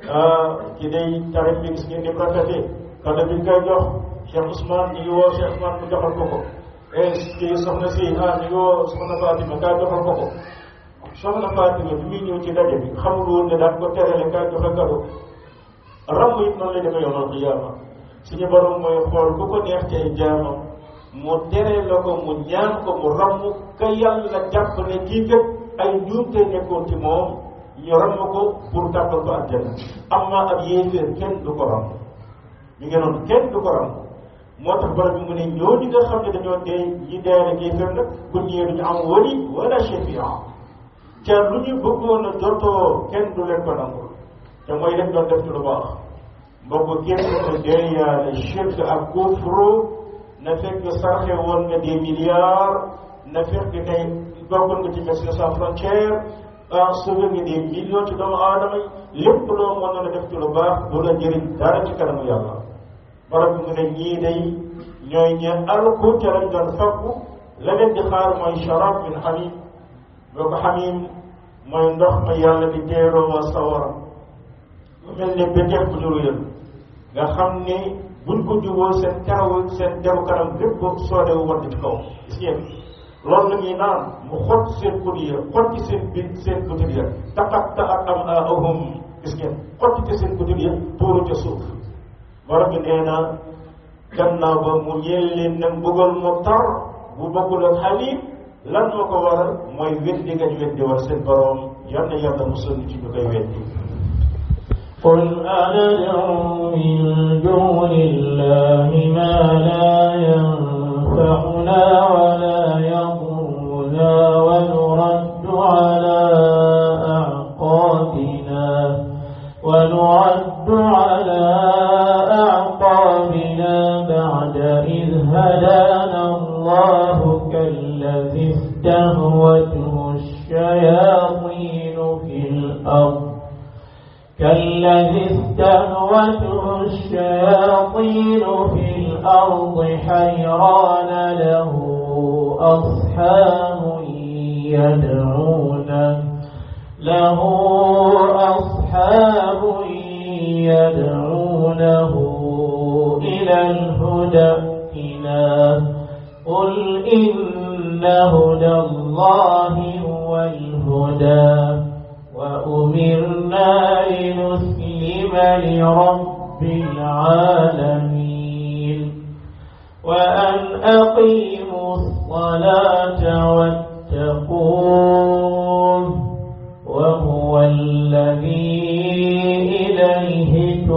ci day tarif bi gis ngeen ni rafetee kàddu bi ñu koy jox Cheikh Ousmane ñu ngi woo Cheikh Ousmane mu joxal ko ko et kii soxna si ah ñu ngi woo soxna Fatima kaay joxal ko ko soxna Fatima bi muy ñëw ci daje bi xamul woon ne daan ko terale kaay joxe kado ramm it noonu lay demee yowmal qiyaama suñu borom mooy xool ku ko neex ci ay jaamam mu tere la ko mu ñaan ko mu ramm ka yàlla jàpp ne kii kat ay njuumte nekkoon ci moom ñu ramm ko pour tàbbal ko àjjana amma ab yéeféer kenn du ko ramm ñu ngi noonu kenn du ko ramm moo tax borom bi mu ne ñooñu nga xam ne dañoo dee ñi dee rek yéeféer nag bu ñëwee duñu am wali wala shafia ca lu ñu bëggoon a jotoo kenn du leen ko nangul te mooy leen doon def ci lu baax mbokk kenn ko deeyaale shirk ak kufru na fekk sarxe woon nga des milliards na fekk ne bokkoon nga ci Médecins sans frontières ah sauvé nga des millions ci doomu aadama yi lépp loo mën a def ci lu baax du la jëriñ dara ci kanamu yàlla barab bi mu ne ñii day ñooy ñe alku ca lañ doon fakku la leen di xaar mooy sharab min xamim boo ko xamim mooy ndox ma yàlla di teeroo wa sawara mu mel ne béteex bu ñu ruyal nga xam ni buñ ko juboo seen karaw seen deru kanam lépp soodewu wadd ci kaw gis ngeen loolu la ñuy naan mu xott seen kut ya xotti seen bit seen butit ya taqatta ak am ahum gis ngeen xotti ci seen butit ya tuuru ca suuf borom bi nee na gannaaw ba mu ñeel leen ne mbugal mu tar bu bokkul ak xalim lan moo ko waral mooy weddi nga ñu weddi war seen borom yal na yàlla musal ci ñu koy weddi قل أندعو من دون الله ما لا ينفعنا ولا يضرنا ونرد على أعقابنا ونرد على أعقابنا بعد إذ هدانا الله كالذي استهوته الشياطين في الأرض كالذي استهوته الشياطين في الأرض حيران له أصحاب يدعونه له أصحاب يدعونه إلى الهدى ائتنا قل إن هدى الله هو الهدى وأمرنا لنسلم لرب العالمين وأن أقيموا الصلاة واتقوه وهو الذي إليه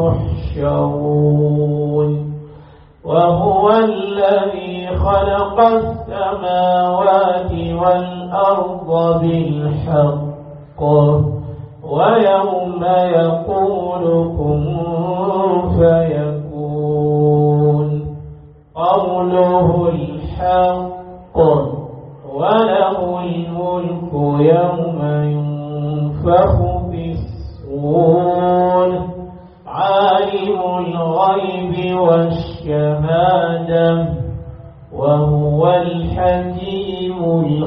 تحشرون وهو الذي خلق السماوات والأرض بالحق ويوم يقول كن فيكون قوله الحق وله الملك يوم ينفخ في الصور عالم الغيب والشهادة وهو الحكيم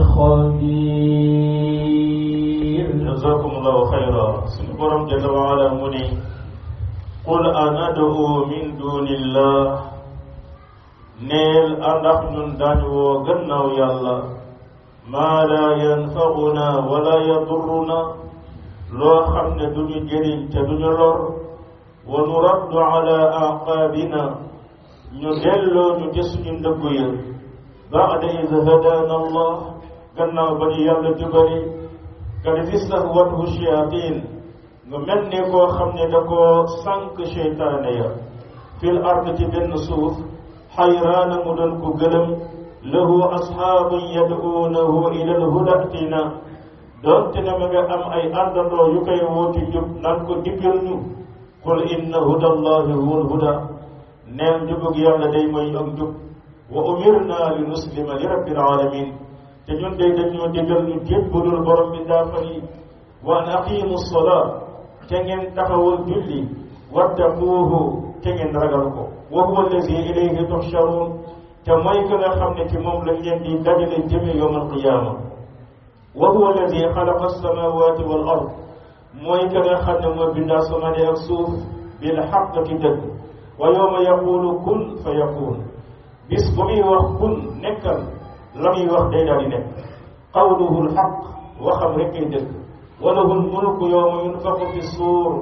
الخبير jazakumullahu xayra suñu borom jalla wa ala mu ne qul anad'u min dunillah neel àndax ñun daañu woo gannaaw yàlla maa la yanfa'una wala yadurruna loo xam ne duñu jëriñ te duñu lor wa nuraddu ala aqaabina ñu delloo ñu ci suñu ndëggu ya ba'da iz hadana allah gannaaw ba ñu yàlla jubali kad istahwathu shayatin nga mel ni koo xam ne da koo sànq seytaane ya fil ard ci benn suuf xayraana mu doon ko gëlëm lahu asxaabun yad'uunahu ila alhuda tina doonte ne ma nga am ay àndandoo yu koy wooti jub naan ko diggal ñu qul inna huda allahi huwa alhuda neen jubug yàlla day mooy ak jub wa umirna li nuslima li rabbil alamin te ñun day dañoo digal ñu jébbalul borom bi daafar yi wa an aqimu salaa te ngeen taxawal julli wattaquuhu te ngeen ragal ko wa huwa allazi ilayhi tuhsharun te mooy que nga xam ne ci moom lañ leen di dajale jëme yowm alqiyaama wa huwa allazi xalaqa alsamawati wal ard mooy que nga xam ne mooy bind asamaan ak suuf bil xaq ci dëgg wa yowma yaqulu kun fa yakun bis bu muy wax kun nekkal la muy wax day daal di nekk qawluhu lxaq waxam rek ay dëgg wa lahu lmulku yowma yunfaxu fi suur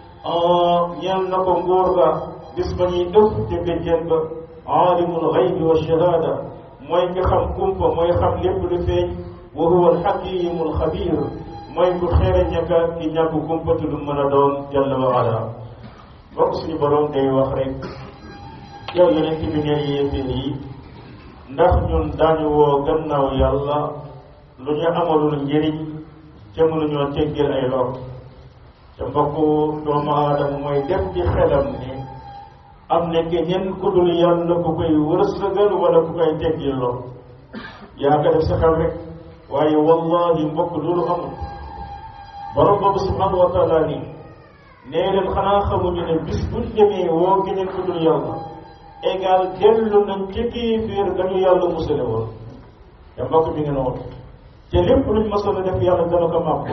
ñeel na ko nguur ga bis ba ñuy ëf te béjjeen ba aalimul xaybi wa shahaada mooy ki xam kumpa mooy xam lépp lu feeñ wa huwa alxakimu alxabir mooy ku xeere ñaka ki ñàkk kumpa te lu mën a doon jalla wa ala bokk suñu borom day wax rek yow yonent bi ngeen yéeféer yi ndax ñun daañu woo gannaaw yàlla lu ñu amalul njëriñ te mënuñoo teggeel ay lor te mbokku doomu aadama mooy def ci xelam ni am na keneen ku dul yàlla ku koy wërsëgal wala ku koy teggil lor yaa ko def sa xel rek waaye wallahi mbokk loolu amul borom boobu subhanahu wa taala nii nee leen xanaa xamuñu ne bis buñ demee woo keneen ku dul yàlla égal dellu nañ ci kéeféer gañu yàlla musale woon te mbokk mi ngi noonu te lépp luñ masoon a def yàlla dana ko màpp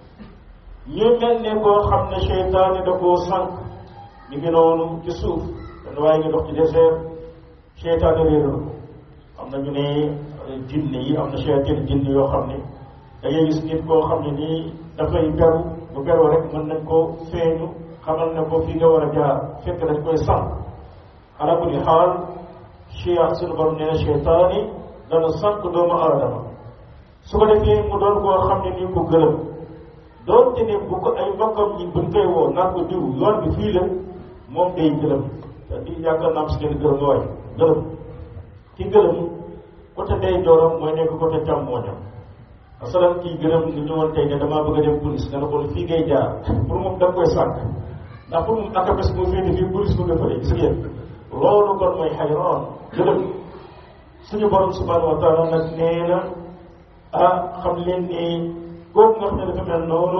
ñu mel ne koo xam ne seytaane da koo sànq ñu ngi noonu ci suuf dan waaye ngi dox ci désert seytaane réeral ko am na ñu ne jinne yi am na seytaane jinne yoo xam ne da ngay gis nit koo xam ne nii dafay beru bu beroo rek mën nañ koo feeñu xamal ne ko fii nga war a jaar fekk dañ koy sànq ala kulli xaal chia suñu borom nee na seytaane dana sànq doomu aadama su ko defee mu doon koo xam ne nii ko gërëm doonte ne bu ko ay mbokkam ñi buñ koy woo naan ko diw yoon bi fii la moom day gërëm te di yaakaar naa am si ngeen gërëm waay gërëm ki gërëm côté day dooram mooy nekk côté càmmooñam asalan kii gërëm ni ñëwoon tey ne damaa bëgg a dem police nga ne ko fii ngay jaar pour moom da nga koy sànq ndax pour moom akapes moo féete fii police bu nga fële gis ngeen loolu kon mooy xayraan gërëm suñu borom subhanahu wa taala nag nee na ah xam leen ni kooku nga xam ne dafa mel noonu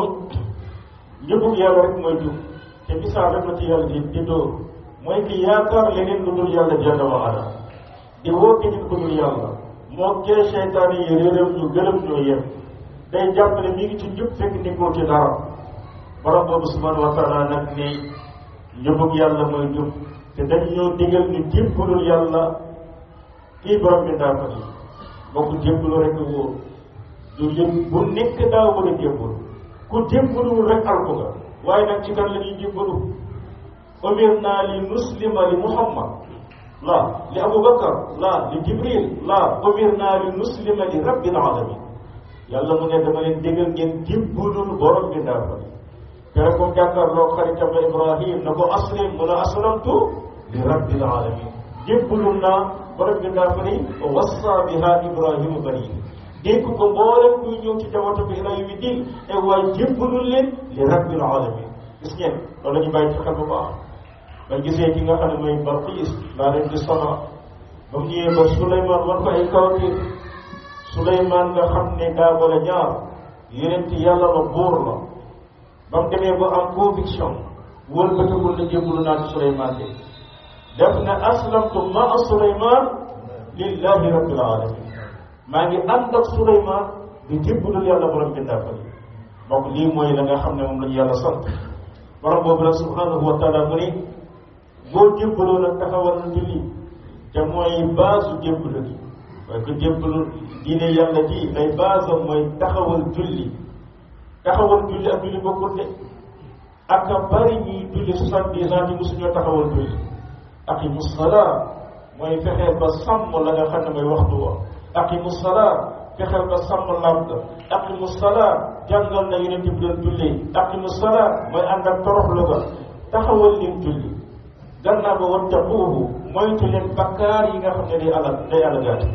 njëbug yàlla rek mooy jub te misaal rek la ci yàlla di di dóor mooy ki yaakaar leneen lu dul yàlla jalla wa ala di woo keneen ku dul yàlla moo kee seytaane yi réeréew ñu gërëm ñoo yem day jàpp ne mi ngi ci njub fekk nekkoo ci dara borom boobu subhanahu wa taala nag ne njubug yàlla mooy jub te dañ ñoo digal ñu jébbalul yàlla kii borom bi ndaa ko yi bokk jébbalu rek wóor du yëpp bu nekk daa war a jébbalu ku jébbaluwul rek alku nga waaye nag ci kan la ñuy jébbalu umir naa li muslima li muhammad la li abubakar la li jibril la umir naa li muslima li rabbil alamin yàlla mu ne dama leen déggal ngeen jébbalul borom bi ndaa ko yi kere ko jàkkaarloo xaritam la ibrahim na ko aslim mu ne aslamtu li rabbil alamin jébbalul naa borom bi ndaa ko ni wassa biha ibrahimu bani dégg ko mboolem kuy ñëw ci jawata bi ila yawmi din e waaye jébbalul leen li rabbil alamin gis ngeen loolu la ñu bàyyi ci xel bu baax ba gisee ki nga xam ne mooy Balqiis laa leen di sama ba mu ñëwee ba Souleymane wan ko ay kawtir Souleymane nga xam ne daa wala ñaar yonent yàlla la buur la ba mu demee ba am conviction wóor ba tëgul na jébbalu naa ci Souleymane de def ne aslamtu maa Souleymane lillahi rabbil alamin maa ngi ànd ak Souleymane di jébbalul yàlla borom bindaa fa donc lii mooy la nga xam ne moom la ñu yàlla sant borom boobu nag subhanahu wa taala mu ni boo jébbaloo nag taxawal na julli te mooy baasu jébbalu gi waaye ko jébbalu diine yàlla ji lay baasam mooy taxawal julli taxawal julli ak julli bokkul de ak a bari ñuy julli soixante-dix ans ci mosuñoo taxawal julli aqimu salaa mooy fexeel ba sàmm la nga xam ne mooy waxtu wa aqimu salaa fexeel ba sàmm làmb aqimu salaa jàngal na yonent bi doon julli aqimu salaa mooy ànd ak toroxlu ga taxawal leen julli gannaaw ba wattaquuhu moytu leen bakkaar yi nga xam ne day alal day alagaati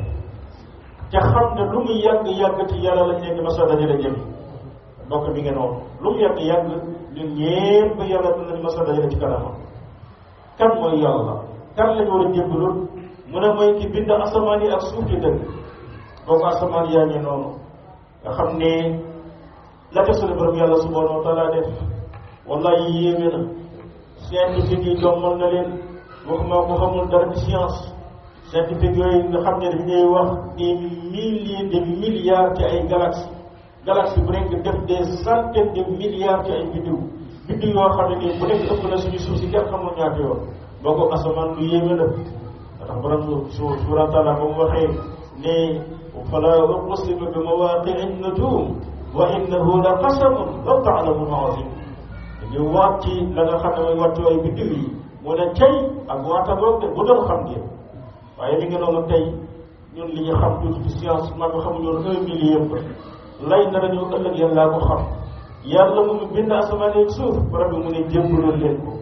te xam ne lu mu yàgg yàgg ci yàlla lañ leen di masa dajale jëm mbokk mi ngeen woon lu mu yàgg yàgg ñun ñépp yàlla dina di masa dajale ci kanamam kan mooy yàlla kan lañ war a jébbalul mu ne mooy ki bind asamaan yi ak suuf ci dëgg boobu asamaan yaa ngi noonu nga xam ne la ca sunu borom yàlla subhanahu wa taala def wallahi yéeme na scientifique yi jommal na leen waxuma ko xamul dara ci science scientifique yooyu nga xam ne dañuy wax des milliers de milliards ci ay galaxies galaxie bu nekk def des centaines de milliards ci ay biddiw biddiw yoo xam ne nii bu nekk ëpp na suñu suuf si kenn xamul ñaata yoon boo ko asamaan lu yéeme la ndax borom su subhanahu wa taala ba mu waxee ne fala uqsimu bi mawaqi'i nujum wa innahu la qasamun law ta'lamun azim dañuy waat ci la nga xam ne mooy wattu ay biddiw yi mu ne tey ak waata boog de bu doon xam ngeen waaye li nga noonu tey ñun li ñu xam tuuti ci science maa nga xamuñu woon un million yëpp lay na dañu ëllëg yéen laa ko xam yàlla mu ngi bind asamaan ak suuf borom bi mu ne jébbaloon leen ko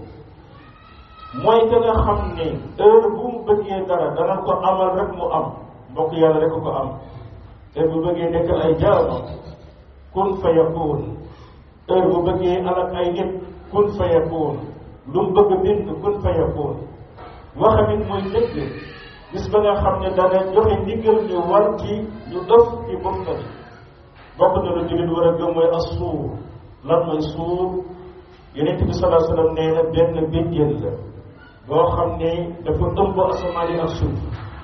mooy que nga xam ne heure bu mu bëggee dara dana ko amal rek mu am mbokk yàlla rek ko am heure bu bëggee nekk ay jaama kun fa yakun heure bu bëggee alak ay nit kun fa yakun lu mu bëgg bind kun fa yakun waxamit mooy dëgg gis ba nga xam ne dana joxe ndigal ñu war ci ñu def ci bokka bi bokk na lu jullit war a gëm mooy as suur lan mooy suur yonent bi salaa sallam nee na benn béjjén la boo xam ne dafa ëmb asamaan yi ak suuf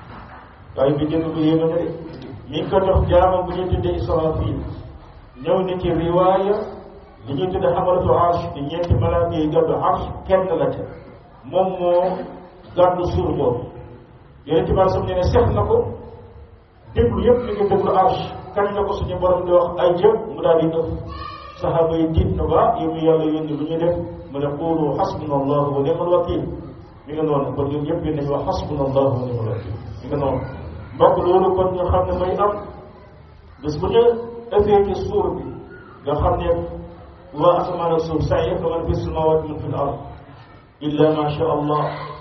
waaye béjjén bu yéeme na de mi ngi ko jox jaamam bu ñuy tuddee Israfil ñëw na ci riwaaya li ñuy tuddee xamalatu arsh di ñeenti malaaka yi gàddu arsh kenn la ca moom moo gàddu suur boobu yonent bi sam ne ne sex na ko déglu yëpp mi ngi déglu arsh kañ la ko suñu borom di wax ay jëf mu daal di ëf saxaaba yi tiit na ba yow mi yàlla yónni lu ñu def mu ne quulu xasbuna allahu wa ni'mal wakil mi nga noonu kon ñun ñëpp nañu wax xasbuna allahu wa ni'mal wakil mi nga noonu mbokk loolu kon ñu xam ne may am bés bu ñu ëffee ci suur bi nga xam ne waa asamaan ak suuf saa yëpp man fi samawati man fi l ard illa ma sha allah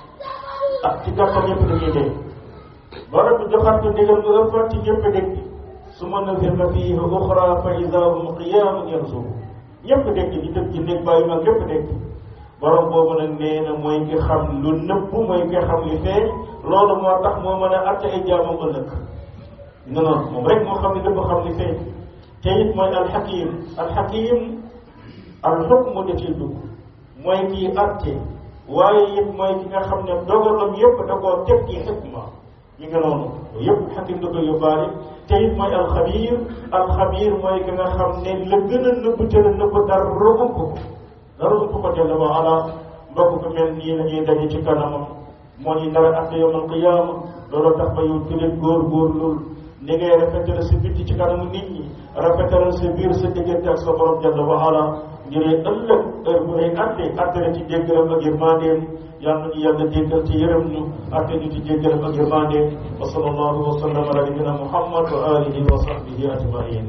ak ci gàttal ñëpp dañuy dee borom bi joxaat ko ndigal mu ëppaat ci ñëpp dégg summa nafirna fiihi uxra fa ida hum qiyaamun yanzurun ñëpp dégg ñu tëb ci néeg bàyyi mag ñëpp dégg borom boobu nag nee na mooy ki xam lu nëpp mooy ki xam li feeñ loolu moo tax moo mën a àtte ay jaamam ëllëg nga noonu moom rek moo xam ne dafa xam li feeñ te it mooy alxakim alxakim alxukmu da ciy dugg mooy kii àtte waaye it mooy ki nga xam ne dogalam yëpp da koo teg ci xikma ñi nga noonu yëpp xakim da koy yóbbaale te it mooy alxabir alxabir mooy ki nga xam ne la gën a nëbb te la nëbb dara ëpp ko dara ëpp ko jalla wa ala mbokk ko mel nii la ñuy daje ci kanamam moo ñu nar a àtte yawmal qiyaama loolu tax ba yow tulit góor góor loolu ni ngay rafetal sa bitti ci kanamu nit ñi rafetal sa biir sa diggante ak sa borom jalla wa ala ngir ëllëg heure bu lay àtte àtte la ci jéggalam ak yërmandeem yal nañu yàlla jéggal ci yërëm ñu àtte ñu ci jéggalam ak yërmandeem wa sallallahu wa sallam ala nabina muhammad wa alihi wa sahbihi ajmain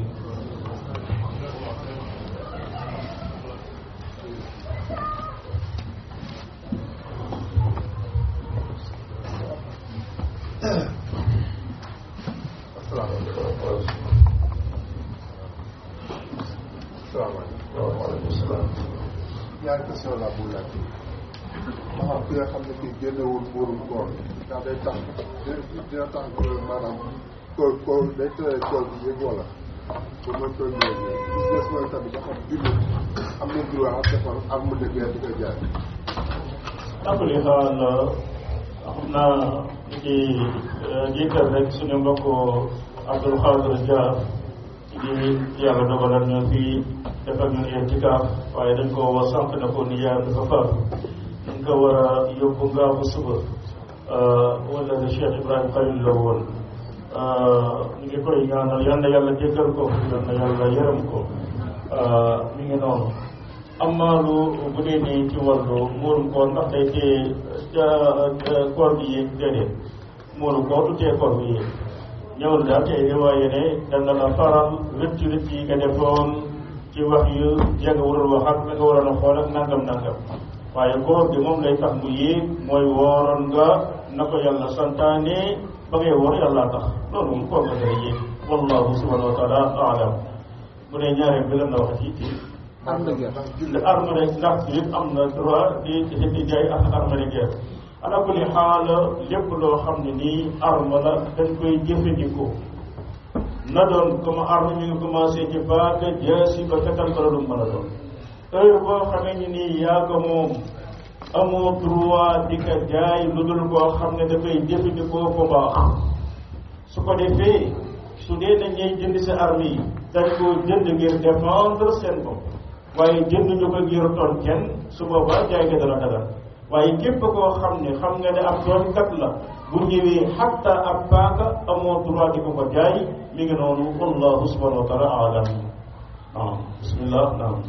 ñaari question la bu laaj maanaam ki nga xam ne kii génnewul buurum koor ndax day tax dina tax maanaam koor koor day tere koor bi yëg wala pour mën koy ñëw gis des mooy tamit dafa jullit am na droit ak defar am mu de guerre di koy jaay akuli xaal xam naa ci jiital rek suñu mbokk Abdul Xaadir Dia di yàlla dogalal ñu fii defal ñu i'tikaaf waaye dañ ko woo sànq na ko ni yaayam dafa faatu dañ ko war a yóbbu ngaa bu suba wala le Cheikh Ibrahima Khalil la woon ñu ngi koy ñaanal yal na yàlla jéggal ko yal na yàlla yërëm ko mi ngi noonu amma lu bu dee nii ci wàllu muurum koor ndax day tee ca koor gi yéeg déedéet muurum koor du tee koor gi yéeg ñëwul daal tey riwaaye ne dana la faral rëcc rëcc yi nga defoon ci wax yu ya nga waroon wax ak la nga waroon a xool ak nangam nangam waaye koor gi moom lay tax mu yéeg mooy wooroon nga na ko yàlla santaane ba ngay woor yàlla tax loolu moom koor nga dara yéeg wallahu subhanahu wa taala alam bu dee ñaareel bi lan la wax ci am na guerre le arme de ndax yëpp am na droit di di di jaay ak arme de guerre ala kulli xaal lépp loo xam ne nii arme la dañ koy jëfandikoo na doon comme arme mi ngi commencé ci baaka jaasi ba fetal ko la du mën a doon heure boo xamee ni nii yaa ko moom amoo droit di ko jaay lu dul koo xam ne dafay jëfandikoo ko baax su ko defee su dee na ñuy jënd si arme yi dañ koo jënd ngir défendre seen bopp waaye jënd ñu ko ngir toon kenn su boobaa jaay ga dana dagal waaye képp koo xam ne xam nga ne ab tooñkat la bu ñëwee xatta ab paaka amoo droit di ko ko jaay mi ngi noonu wallahu subhanahu wa taala alam waaw bismillah naam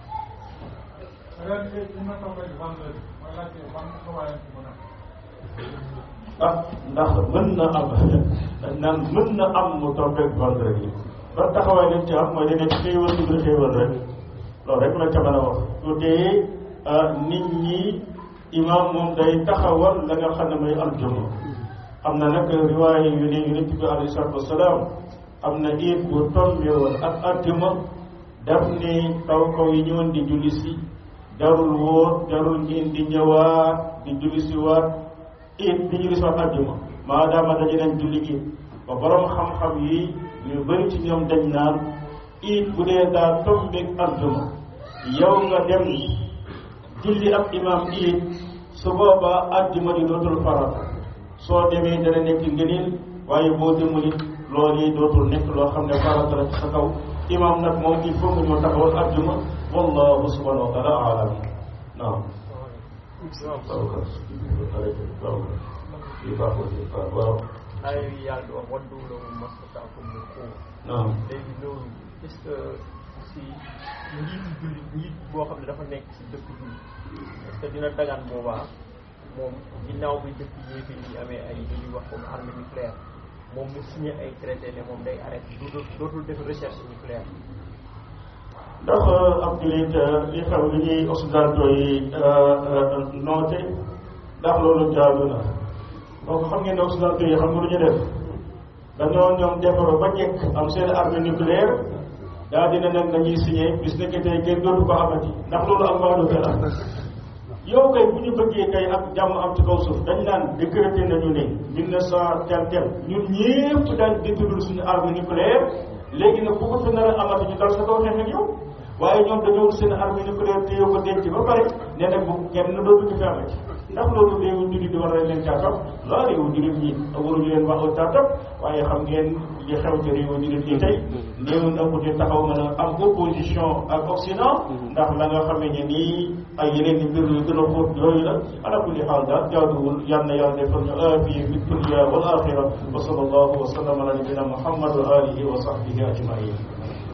ah ndax mën na am dañ naan mën na am mu tombeeg vendredi ban taxawaay lañ ci am mooy da nekk xéewal du xéewal rek loolu rek la ca mën a wax su dee nit ñi imam moom day taxawal la nga xam ne mooy aljuma am na nag riwaaya yu ne yonent bi alayhi salaatu wasalaam am na iid bu tombe woon ak aljuma daf ni kaw kaw yi ñëwoon di julli si jarul woon jarul ngeen di ñëwaat di julli si waat iid di julli si waat aljuma maadaama dañu leen julli iid ba borom xam-xam yi ñu bëri ci ñoom dañ naan iid bu dee daa tombeeg aljuma yow nga dem julli ak imam iid su boobaa aljuma di dootul farata soo demee dana nekk ngëneel waaye boo demul it loolu yi dootul nekk loo xam ne farata la ci sa kaw imam nag moom il faut que ñu taxawal aljuma wallahu subhanahu wa taala alam naam waaw ay yàlla di wax waddu lahum mastata'tum min quwwa naam léegi loolu est-ce que si njiitu jullit njiit boo xam ne dafa nekk si dëkk bi est-ce que dina dagaan boobaa moom ginnaaw bi dëkk yéefi yi amee ay li ñuy wax comme arme nucléaire moom mu signé ay traité ne moom day arrêté dootul dootul def recherche nucléaire ndax ab julit li xew li ñuy occidentaux yi noote ndax loolu jaadu na donc xam ngeen ne occidentaux yi xam nga lu ñu def dañoo ñoom defaru ba jekk am seen arme nucléaire daa dina nag nañuy signé bis nekk tey kenn dootu ko amati ndax loolu am maadu fe la yow kay bu ñu bëggee kay ak jàmm am ci kaw suuf dañ naan décrété nañu ne mille neuf cent tel tel ñun ñëpp daal détudul suñu arme nucléaire léegi nag bu ko fi nar a amati ñu dal sa kaw xeex ak yow waaye ñoom dañoo wut seen arme nucléaire téye ko denc ba pare ne nag bu kenn dootu ko fi amati ndax loolu réewu jullit di war nañ leen caa topp laa réewu jullit ñi waruñu leen wax caa topp waaye xam ngeen li xew ci réewu jullit ñi tey néew na ku ci taxaw mën a am opposition ak Occident ndax la nga xamee ne nii ay yeneen i mbir yu gën a xóot yooyu la ala kulli xaal daal jaaduwul yal na yàlla defal ñu aafiya fi dunya wal axira wa sallallahu wa sallam ala nabina muhammad wa alihi wa sahbihi ajmain